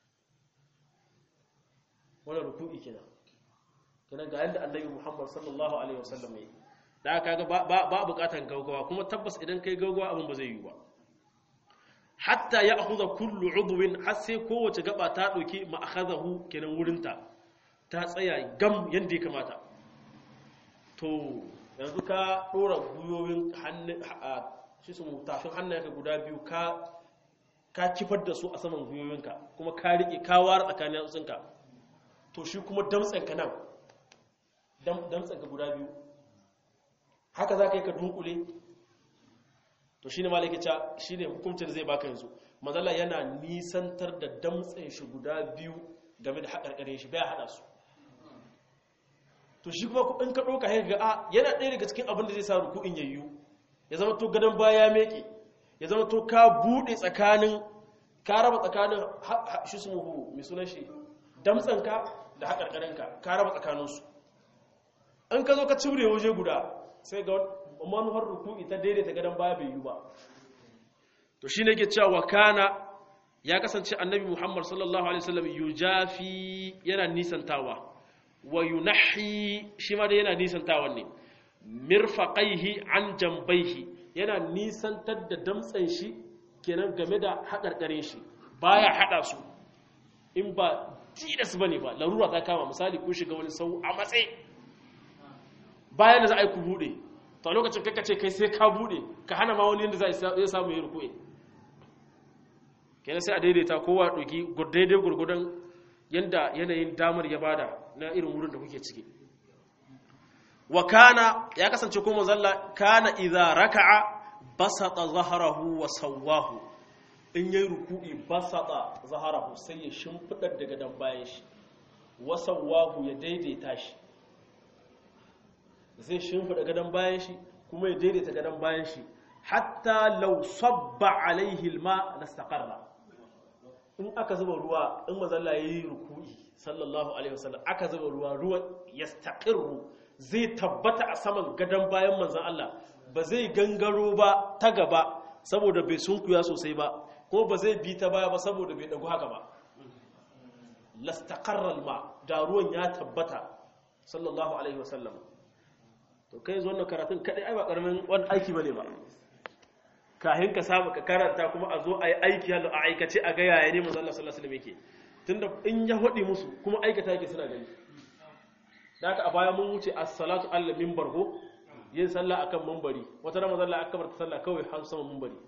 wannan ruku'i kenan kenan ga yadda annabi Muhammad sallallahu alaihi wasallam yi da aka ga ba bukatan gaugawa kuma tabbas idan kai gaugawa abin ba zai yi ba hatta ya akhudha kullu udwin har sai kowace gaba ta dauki ma akhadahu kenan wurinta ta tsaya gam yanda ya kamata to yanzu ka dora guyoyin hannu shi su tafin hannayenka guda biyu ka ka kifar da su a saman guyoyinka kuma ka rike ka ware tsakanin yatsunka to shi kuma damtsanka nan damtsanka guda biyu haka za ka yi ka dunkule to shi ne malakica shi ne hukumcin zai baka yanzu mazala yana nisantar da damtsan shi guda biyu game da haƙarƙare shi bai haɗa su to shi kuma in ka ɗauka ya ga a yana ɗaya daga cikin abin da zai sa ruku'in yayyu ya zama to gadon baya meke ya zama to ka buɗe tsakanin ka raba tsakanin shi su muhu mai sunan shi damtsanka da haƙarƙarenka ka raba tsakaninsu in ka zo ka cimre waje guda sai ga manuhar ruku'i ta daidaita gadon baya bai yi ba to shi ne ke cewa kana ya kasance annabi muhammad sallallahu alaihi wasallam yujafi yana nisantawa wa yunahi shi ma da yana nisantawa ne mirfaqaihi an jambaihi yana nisantar da damtsan shi kenan game da haƙarƙarin shi baya haɗa su in ba tilas ba ne ba larura ta kama misali kun shiga wani sau a matsayi bayan da za a yi ku buɗe ta lokacin kai ce kai sai ka buɗe ka hana ma wani yadda za a samu yi ruku'i kenan sai a daidaita kowa ɗauki daidai gurgudan yadda yanayin damar ya bada na irin wurin da kuke ciki wa kana ya kasance kuma zalla kana idza raka'a basata zaharahu wa sawwahu in yayi ruku'i basata zaharahu sai ya shimfidar daga dan bayan shi wa sawwahu ya daidaita shi zai shimfida gadan bayan shi kuma ya daidaita gadan bayan shi hatta law sabba alaihi alma lastaqarra in aka zuba ruwa in mazalla yayi ruku'i sallallahu alaihi wasallam aka zuba ruwa ruwan yastaqirru zai tabbata a saman gadon bayan manzan Allah ba zai gangaro ba ta gaba saboda bai sunkuya sosai ba ko ba zai bi ta baya ba saboda bai dagu haka ba lastaqarral ma da ruwan ya tabbata sallallahu alaihi wasallam to kai zo wannan karatun kadai ai ba karamin wani aiki bane ba kahin ka samu ka karanta kuma a zo a yi aiki a aikace a ga yaya ne manzon Allah sallallahu alaihi wasallam yake tunda in ya hodi musu kuma aikata yake suna gani da aka a baya mun wuce as-salatu alla minbar ko yin sallah akan minbari wata ramadan Allah akbar ta sallah kawai har sama minbari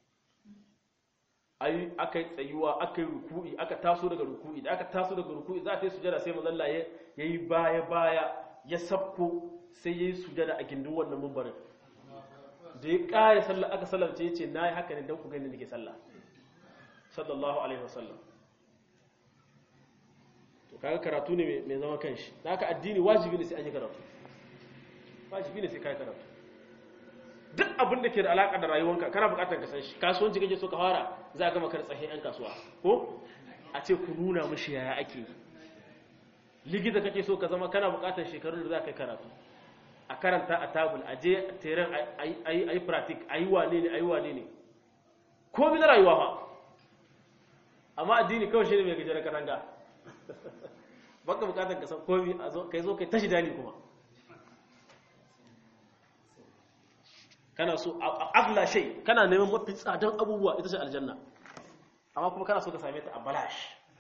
ayi aka yi tsayuwa aka yi ruku'i aka taso daga ruku'i da aka taso daga ruku'i za ta yi sujada sai manzon Allah yayi baya baya ya sabko sai yayi sujada a gindin wannan minbarin da ya kaya sallah aka sallamce yace nayi haka ne dan ku gani nake sallah sallallahu alaihi wasallam to kaga karatu ne mai zama kanshi da haka addini wajibi ne sai an yi karatu wajibi ne sai kai karatu duk abin da ke da alaka da rayuwanka kana bukatar ka san shi kasuwanci kake so ka fara za ka maka tsahin yan kasuwa ko a ce ku nuna mishi yaya ake yi likita kake so ka zama kana bukatar shekarun da za ka yi karatu a karanta a tabul a je teren a yi pratik a yi wane ne a yi wane ne komi na rayuwa fa amma addini kawai shi ne mai gajeren katanga baka bukatar ka san komi a zo kai zo kai tashi dani kuma kana so agla shay kana neman mafi tsadan abubuwa ita ce aljanna amma kuma kana so ka same ta a balash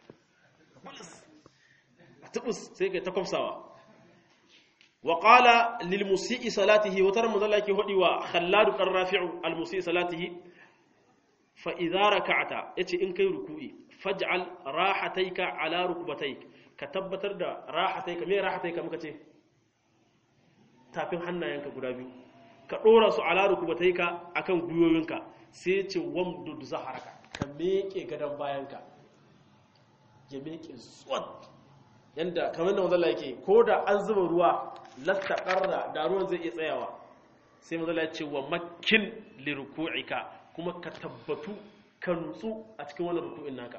a tubus sai kai ta kwamsawa wa qala lil musii salatihi wa tara mudalla yake hodi wa khallad qar rafi'u al musii salatihi fa idza raka'ta yace in kai ruku'i faj'al rahataika ala rukbatayk ka tabbatar da rahataika me rahataika muka ce tafin hannayenka guda biyu ka dora su ala rukbatayka akan guyoyinka sai ce wamdud zaharaka ka meke gadan bayanka ya meke zuwa yanda kamar da manzo yake ko da an zuba ruwa lasta qarra da ruwan zai iya tsayawa sai manzo ya ce wa makkin liruku'ika kuma ka tabbatu ka nutsu a cikin wannan ruku'in naka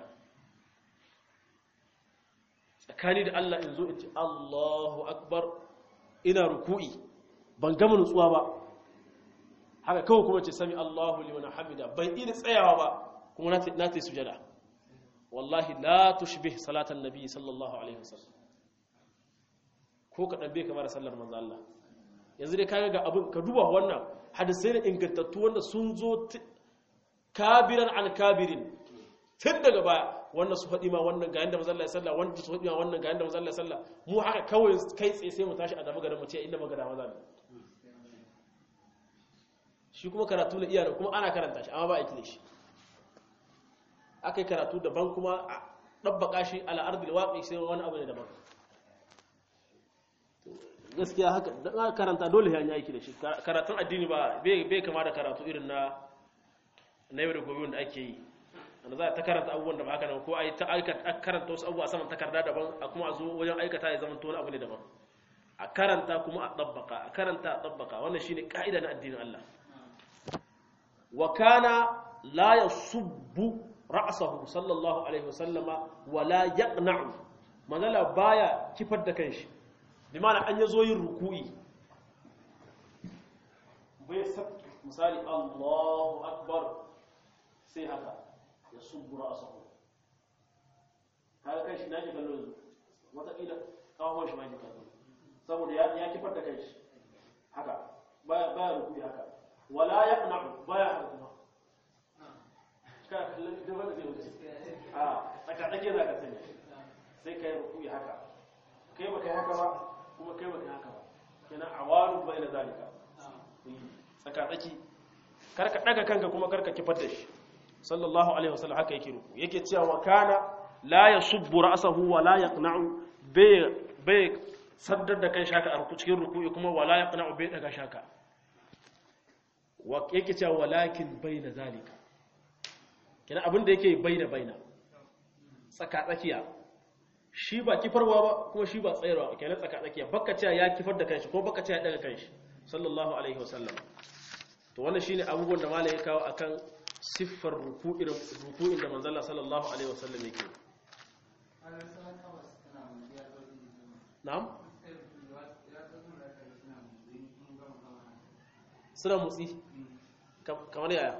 tsakani da Allah in zo in ce Allahu akbar ina ruku'i ban gama nutsuwa ba haka kawai kuma ce sami Allahu liman hamida ban ina tsayawa ba kuma na ta yi sujada wallahi la tushbih salatan nabi sallallahu alaihi wasallam ko ka bai kamar sallar manzo Allah yanzu dai kaga ga abin ka duba wannan hadisai ne ingantattu wanda sun zo kabiran an kabirin tun daga baya wannan su faɗi ma wannan ga yanda mazalla ya salla wannan su faɗi ma wannan ga yanda mazalla ya salla mu haka kawai kai tsaye sai mu tashi a dama garin mu ce inda magana maza ne shi kuma karatu na iyana kuma ana karanta shi amma ba aiki da shi aka yi karatu daban kuma a ɗabbaka shi ala ardil waƙi sai wani abu ne daban gaskiya haka da karanta dole ya yi aiki da shi karatun addini ba bai kama da karatu irin na na yau da gobe wanda ake yi wanda za a ta karanta abubuwan da ba haka nan ko a yi ta karanta wasu abubuwa saman takarda daban a kuma a zo wajen aikata ya zama wani abu ne daban a karanta kuma a ɗabbaka a karanta a ɗabbaka wannan shine ka'ida na addinin Allah wa kana la yasubbu ra'sahu sallallahu alaihi wasallama wa la yaqna'u manzala baya kifar da kanshi bi ma'ana an yazo yin ruku'i bai sabki misali Allahu akbar sai haka ya subbu ra'sahu kaga kai shi nake kallo yanzu wata kila kawon shi ma yake kallo saboda ya ya kifar da kai haka baya baya rukuyi haka wala yaqna'u baya kuma ka kallon da wanda zai wuce a tsaka tsake za ka sanya sai kai ruku'i haka kai baka yi haka ba kuma kai baka yi haka ba kenan awalu bai da zalika tsaka tsaki karka daga kanka kuma karka kifar da shi sallallahu alaihi wasallam haka yake ruku yake cewa wa kana la yasubbu ra'sahu wa la yaqna'u bai bai saddar da kai shaka a ruku cikin ruku'i kuma wa la yaqna'u bai daga shaka wa yake cewa walakin baina zalika kenan abin da yake baina baina tsaka tsakiya shi ba kifarwa ba kuma shi ba tsayarwa kenan tsaka tsakiya baka cewa ya kifar da kanshi ko baka cewa ya daga kanshi sallallahu alaihi wasallam to wannan shine abubuwan da malai ya kawo akan siffar ruku'in ruku'in da manzon Allah sallallahu alaihi wasallam yake na'am suna motsi kamar yaya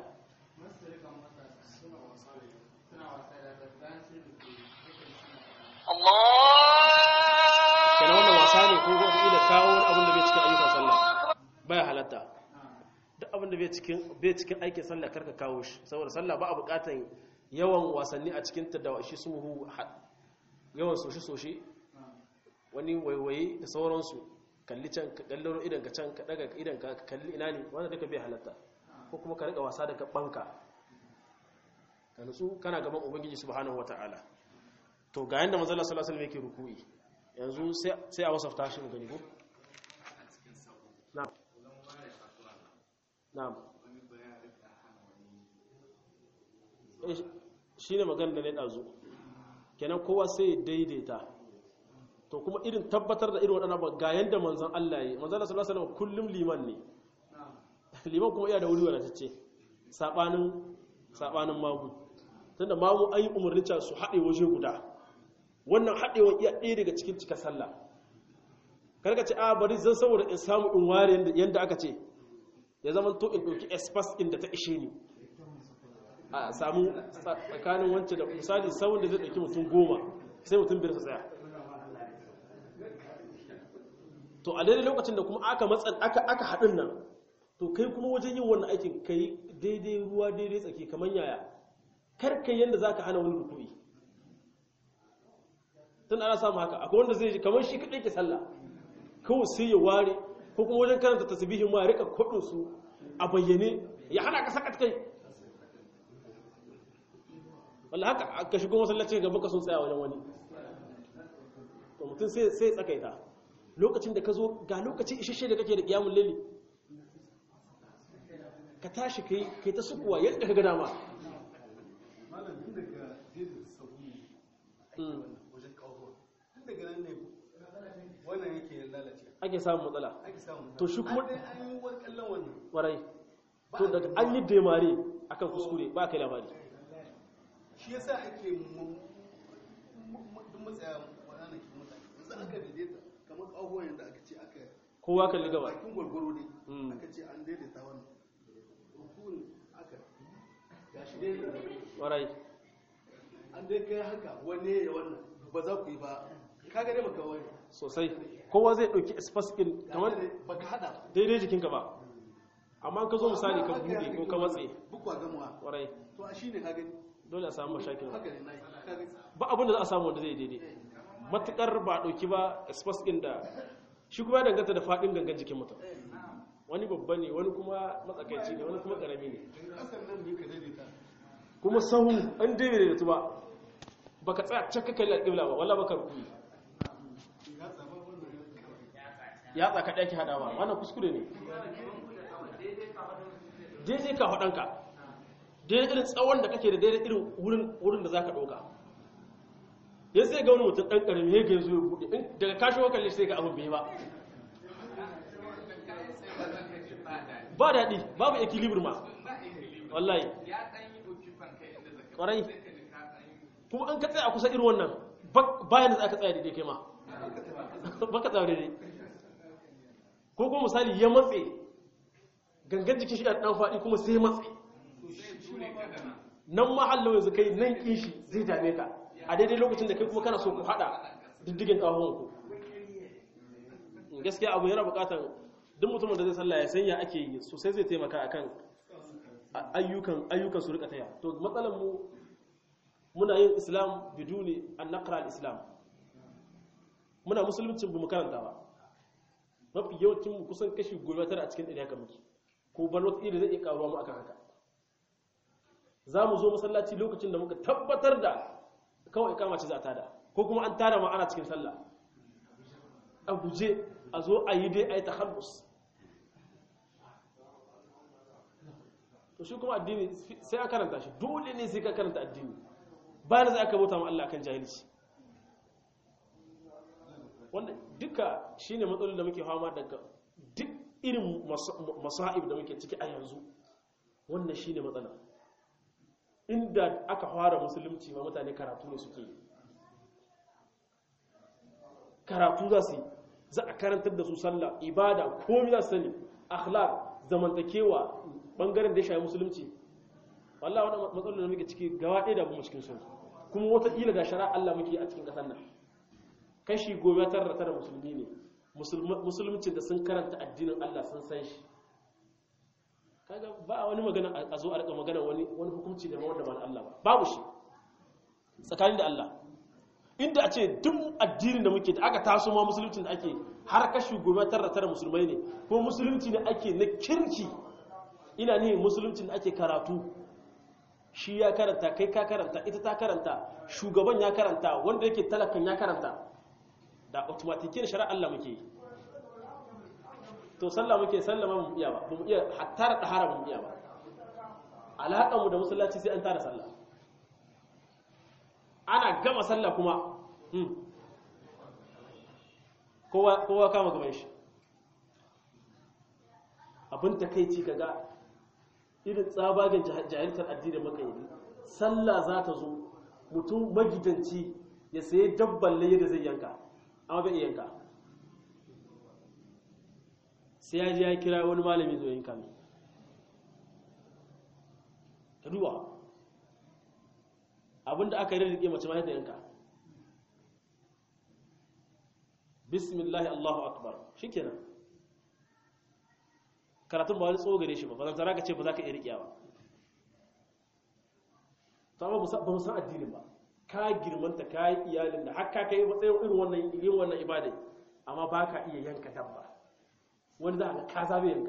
kenan wannan wasa ne ko ko ila kawo wani abin da bai cikin ayyukan sallah baya halatta duk abin da bai cikin bai cikin aikin sallah karka kawo shi saboda sallah ba a bukatan yawan wasanni a cikin ta da shi sumuhu yawan soshi soshi wani waiwaye da sauransu kalli can ka kallon idan ka can ka daga idan ka kalli ina ne wanda duka bai halatta ko kuma ka rika wasa da banka ka nutsu kana gaban ubangiji subhanahu wataala to ga yanda manzo Allah sallallahu alaihi wasallam yake ruku'i yanzu sai a wasafta shi mu gani ko na'am na'am shine magana da ne dazu kenan kowa sai daidaita to kuma irin tabbatar da irin waɗannan ba ga yanda manzon Allah yi manzon Allah sallallahu alaihi wasallam kullum liman ne liman kuma iya da wuri wadatacce sabanin sabanin mamu tunda mamu an yi umarni cewa su haɗe waje guda wannan haɗewa iya ɗaya daga cikin cika sallah karka ce a bari zan saboda in samu in ware yadda aka ce ya zama to in ɗauki espas inda ta ishe ni a samu tsakanin wancan da misali sauran da zai ɗauki mutum goma sai mutum biyar su tsaya to a daidai lokacin da kuma aka matsan aka aka haɗin nan to kai kuma wajen yin wannan aikin kai daidai ruwa daidai tsaki kamar yaya kar kai yanda zaka hana wani rukuni tun ana samu haka akwai wanda zai ji kamar shi kaɗai ke sallah kawai sai ya ware ko kuma wajen karanta tasbihin ma ya rika kwaɗin su a bayyane ya hana ka sakat kai wallahi haka ka shigo masallaci ga baka sun tsaya wajen wani to mutum sai sai tsakaita lokacin da ka zo ga lokaci isasshe da kake da kiyamul laili ka tashi kai kai ta sukuwa yadda ka ga dama malam tun daga jesu sabu wajen kawo tun daga nan ne wannan yake lalace ake samun matsala ake samu To shi kuma- an dai an yi wani kallon wannan warai to daga an yi demare akan kuskure ba kai labari shi yasa ake mu- mu- mu- duk matsaya waɗanda ke mutane yanzu aka daidaita kamar kawo yanda aka ce aka kowa kalli gaba bakin gwargwaro ne Mm. aka ce an daidaita wannan rukun aka gashi dai warai an dai kai haka wanne ya wannan ba za ku yi ba kaga dai baka wani sosai kowa zai ɗauki espas ɗin kamar baka hada ba daidai jikinka ba amma ka zo misali ka buɗe ko ka matse bukwa gamuwa warai to a shine ka gani dole a samu mashakil haka ne nayi ka gani ba abin da za a samu wanda zai daidai matukar ba a ɗauki ba espas ɗin da shi kuma ya danganta da faɗin gangan jikin mutum wani babba ne wani kuma matsakaici ne wani kuma ƙarami ne kasan nan ne ka daidaita kuma sahu an daidai da ba baka tsaya cakka kai alƙibla ba walla baka rukuyi ya tsama wannan ya tsaka ɗaki haɗawa wannan kuskure ne daidai ka haɗanka daidai irin tsawon da kake da daidai irin wurin da za ka ɗauka ya sai ga wani mutum ɗan ƙarami ya ga zo ya buɗe in daga kashin wakalli sai ga abin bai ba ba daɗi babu equilibrium ma wallahi ƙwarai kuma an ka tsaya a kusa irin wannan bayan da za ka tsaya daidai kai ma ba ka tsaya daidai ko kuma misali ya matse gangan jikin shi a ɗan faɗi kuma sai matse nan mahallin yanzu kai nan ƙin shi zai dame ka a daidai lokacin da kai kuma kana so ku haɗa diddigin ƙahon ku gaskiya abu yana buƙatar duk mutumin da zai sallah ya sanya ake yi sosai zai taimaka akan ayyukan ayyukan su rika taya to matsalar mu muna yin islam biduni an naqra al-islam muna musuluncin bu mu karanta ba mafi yawancin mu kusan kashi goma tara a cikin ɗari haka muke ko ban wata iri zai iya karuwa mu akan haka za mu zo masallaci lokacin da muka tabbatar da kawai kama ce za a tada ko kuma an tada ma ana cikin sallah a guje a zo a yi dai a yi tahallus to shi kuma addini sai a karanta shi dole ne sai ka karanta addini bayan za ka bauta ma Allah kan jahilci wanda duka shine matsalolin da muke fama daga duk irin masa'ib da muke ciki a yanzu wannan shine matsala inda aka fara musulunci ma mutane karatu ne suke karatu za su yi za a karantar da su sallah ibada komai za su sani akhlaq zamantakewa bangaren da ya shafi musulunci wallah wannan matsalolin da muke ciki gaba ɗaya da mu cikin sun kuma wata kila ga shari'a Allah muke a cikin ƙasar nan kashi goma tara tara musulmi ne musulmcin da sun karanta addinin Allah sun san shi kaga ba wani magana a zo a rika magana wani wani hukunci da wanda ba Allah ba babu shi tsakanin da Allah inda a ce duk addinin da muke da aka taso ma musulmcin da ake har kashi goma tara tara musulmai ne kuma musulunci ne ake na kirki ina ne musulmcin da ake karatu shi ya karanta kai ka karanta ita ta karanta shugaban ya karanta wanda yake talakan ya karanta da automatikin shari'a Allah muke yi to sallah muke sallama mu iya ba mu iya hatta da haram mu iya ba alaƙar mu da musallaci sai an tara sallah ana gama sallah kuma kowa kowa kama gaban shi abin takeici kaga irin tsabagen jahiltar addinin maka yi sallah za ta zo mutum magidanci ya sayi dabban laye da zai yanka amma bai yanka sai ya ji ya kira wani malami zo yanka mai ka duba abinda aka yi rike mace ma ta yanka bismillahi allahu akbar shikenan karatun ba wani tsogare shi ba ba zan ka ce ba za ka iya riƙiya ba ta ba ba mu san addinin ba ka girmanta ka yi iyalin da har ka kai matsayin irin wannan yin wannan ibadai amma ba ka iya yanka dabba wani za ka ka zabe yanka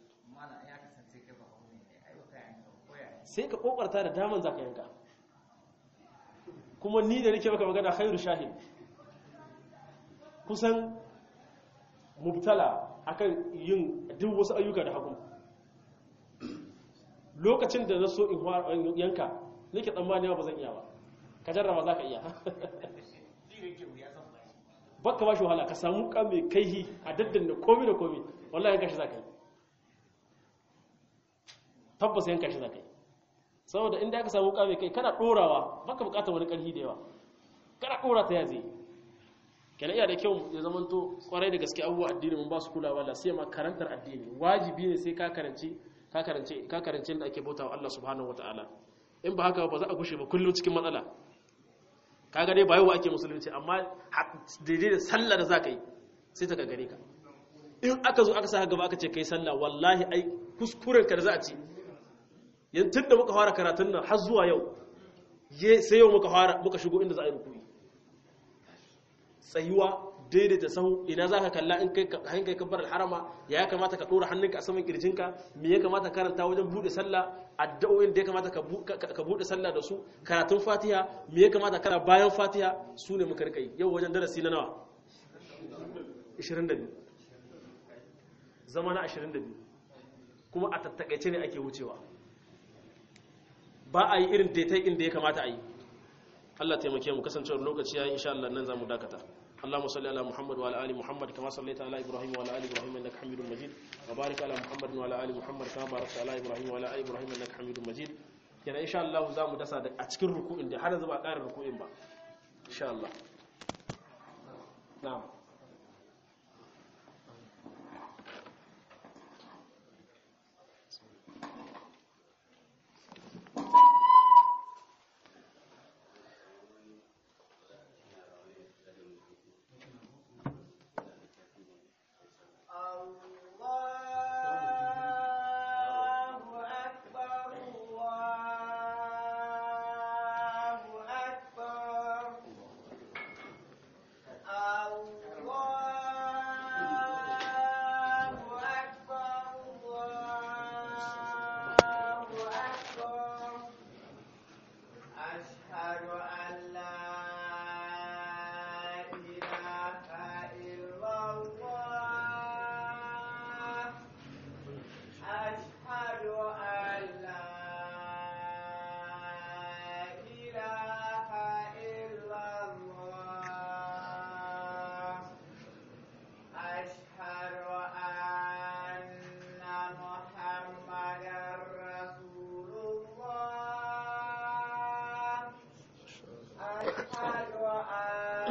sai ka kokarta da daman za ka yanka kuma ni da nake maka magana khairu shahid kusan mubtala akan yin duk wasu ayyuka da hagu lokacin da na so in yanka nake tsammani ba zan iya ba ka jarraba za ka iya baka ba shi wahala ka samu ka mai kaihi a daddan da komi da komi wallahi yanka shi za ka yi tabbas yanka shi za ka yi saboda inda aka samu ka mai kai kana ɗorawa baka bukatar wani ƙarfi da yawa kana ɗora ta ya zai kenan iya da kyau ya zamanto kwarai da gaske abubuwa addini mun ba su kulawa da sai ma karantar addini wajibi ne sai ka karanci ka karanci ka karanci da ake bautawa Allah subhanahu wataala in ba haka ba za a gushe ba kullum cikin matsala kaga dai ba yau ake musulunci amma daidai da sallah da zaka yi sai ta gagare ka in aka zo aka sa gaba aka ce kai sallah wallahi ai kuskuren ka da za a ci yanzu da muka fara karatun nan har zuwa yau sai yau muka fara muka shigo inda za a yi rukuni tsayuwa daidaita sahu ina za ka kalla in kai kai kabbar harama ya kamata ka dora hannunka a saman kirjinka me ya kamata karanta wajen bude sallah addu'o'in da ya kamata ka bude sallah da su karatun fatiha me ya kamata kana bayan fatiha su ne muka rika yau wajen darasi na nawa 22 zama na 22 kuma a tattakaice ne ake wucewa ba a yi irin daidai inda ya kamata a yi Allah taimake mu kasancewar lokaci yayin insha Allah nan zamu dakata اللهم صل على محمد وعلى ال محمد كما صليت على ابراهيم وعلى ال ابراهيم انك حميد مجيد وبارك على محمد وعلى ال محمد كما باركت على ابراهيم وعلى ال ابراهيم انك حميد مجيد kenan insha Allah za mu dasa a cikin ruku'in da har yanzu ba ƙarin ruku'in ba insha Allah na'am Allah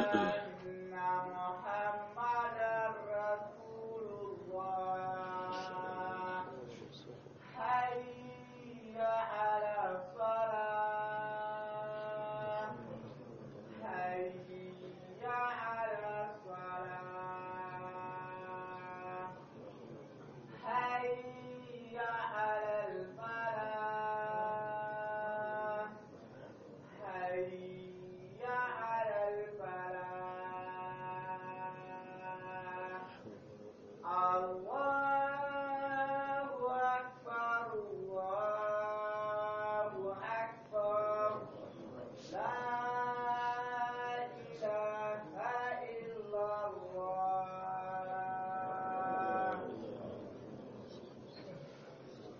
الصلاة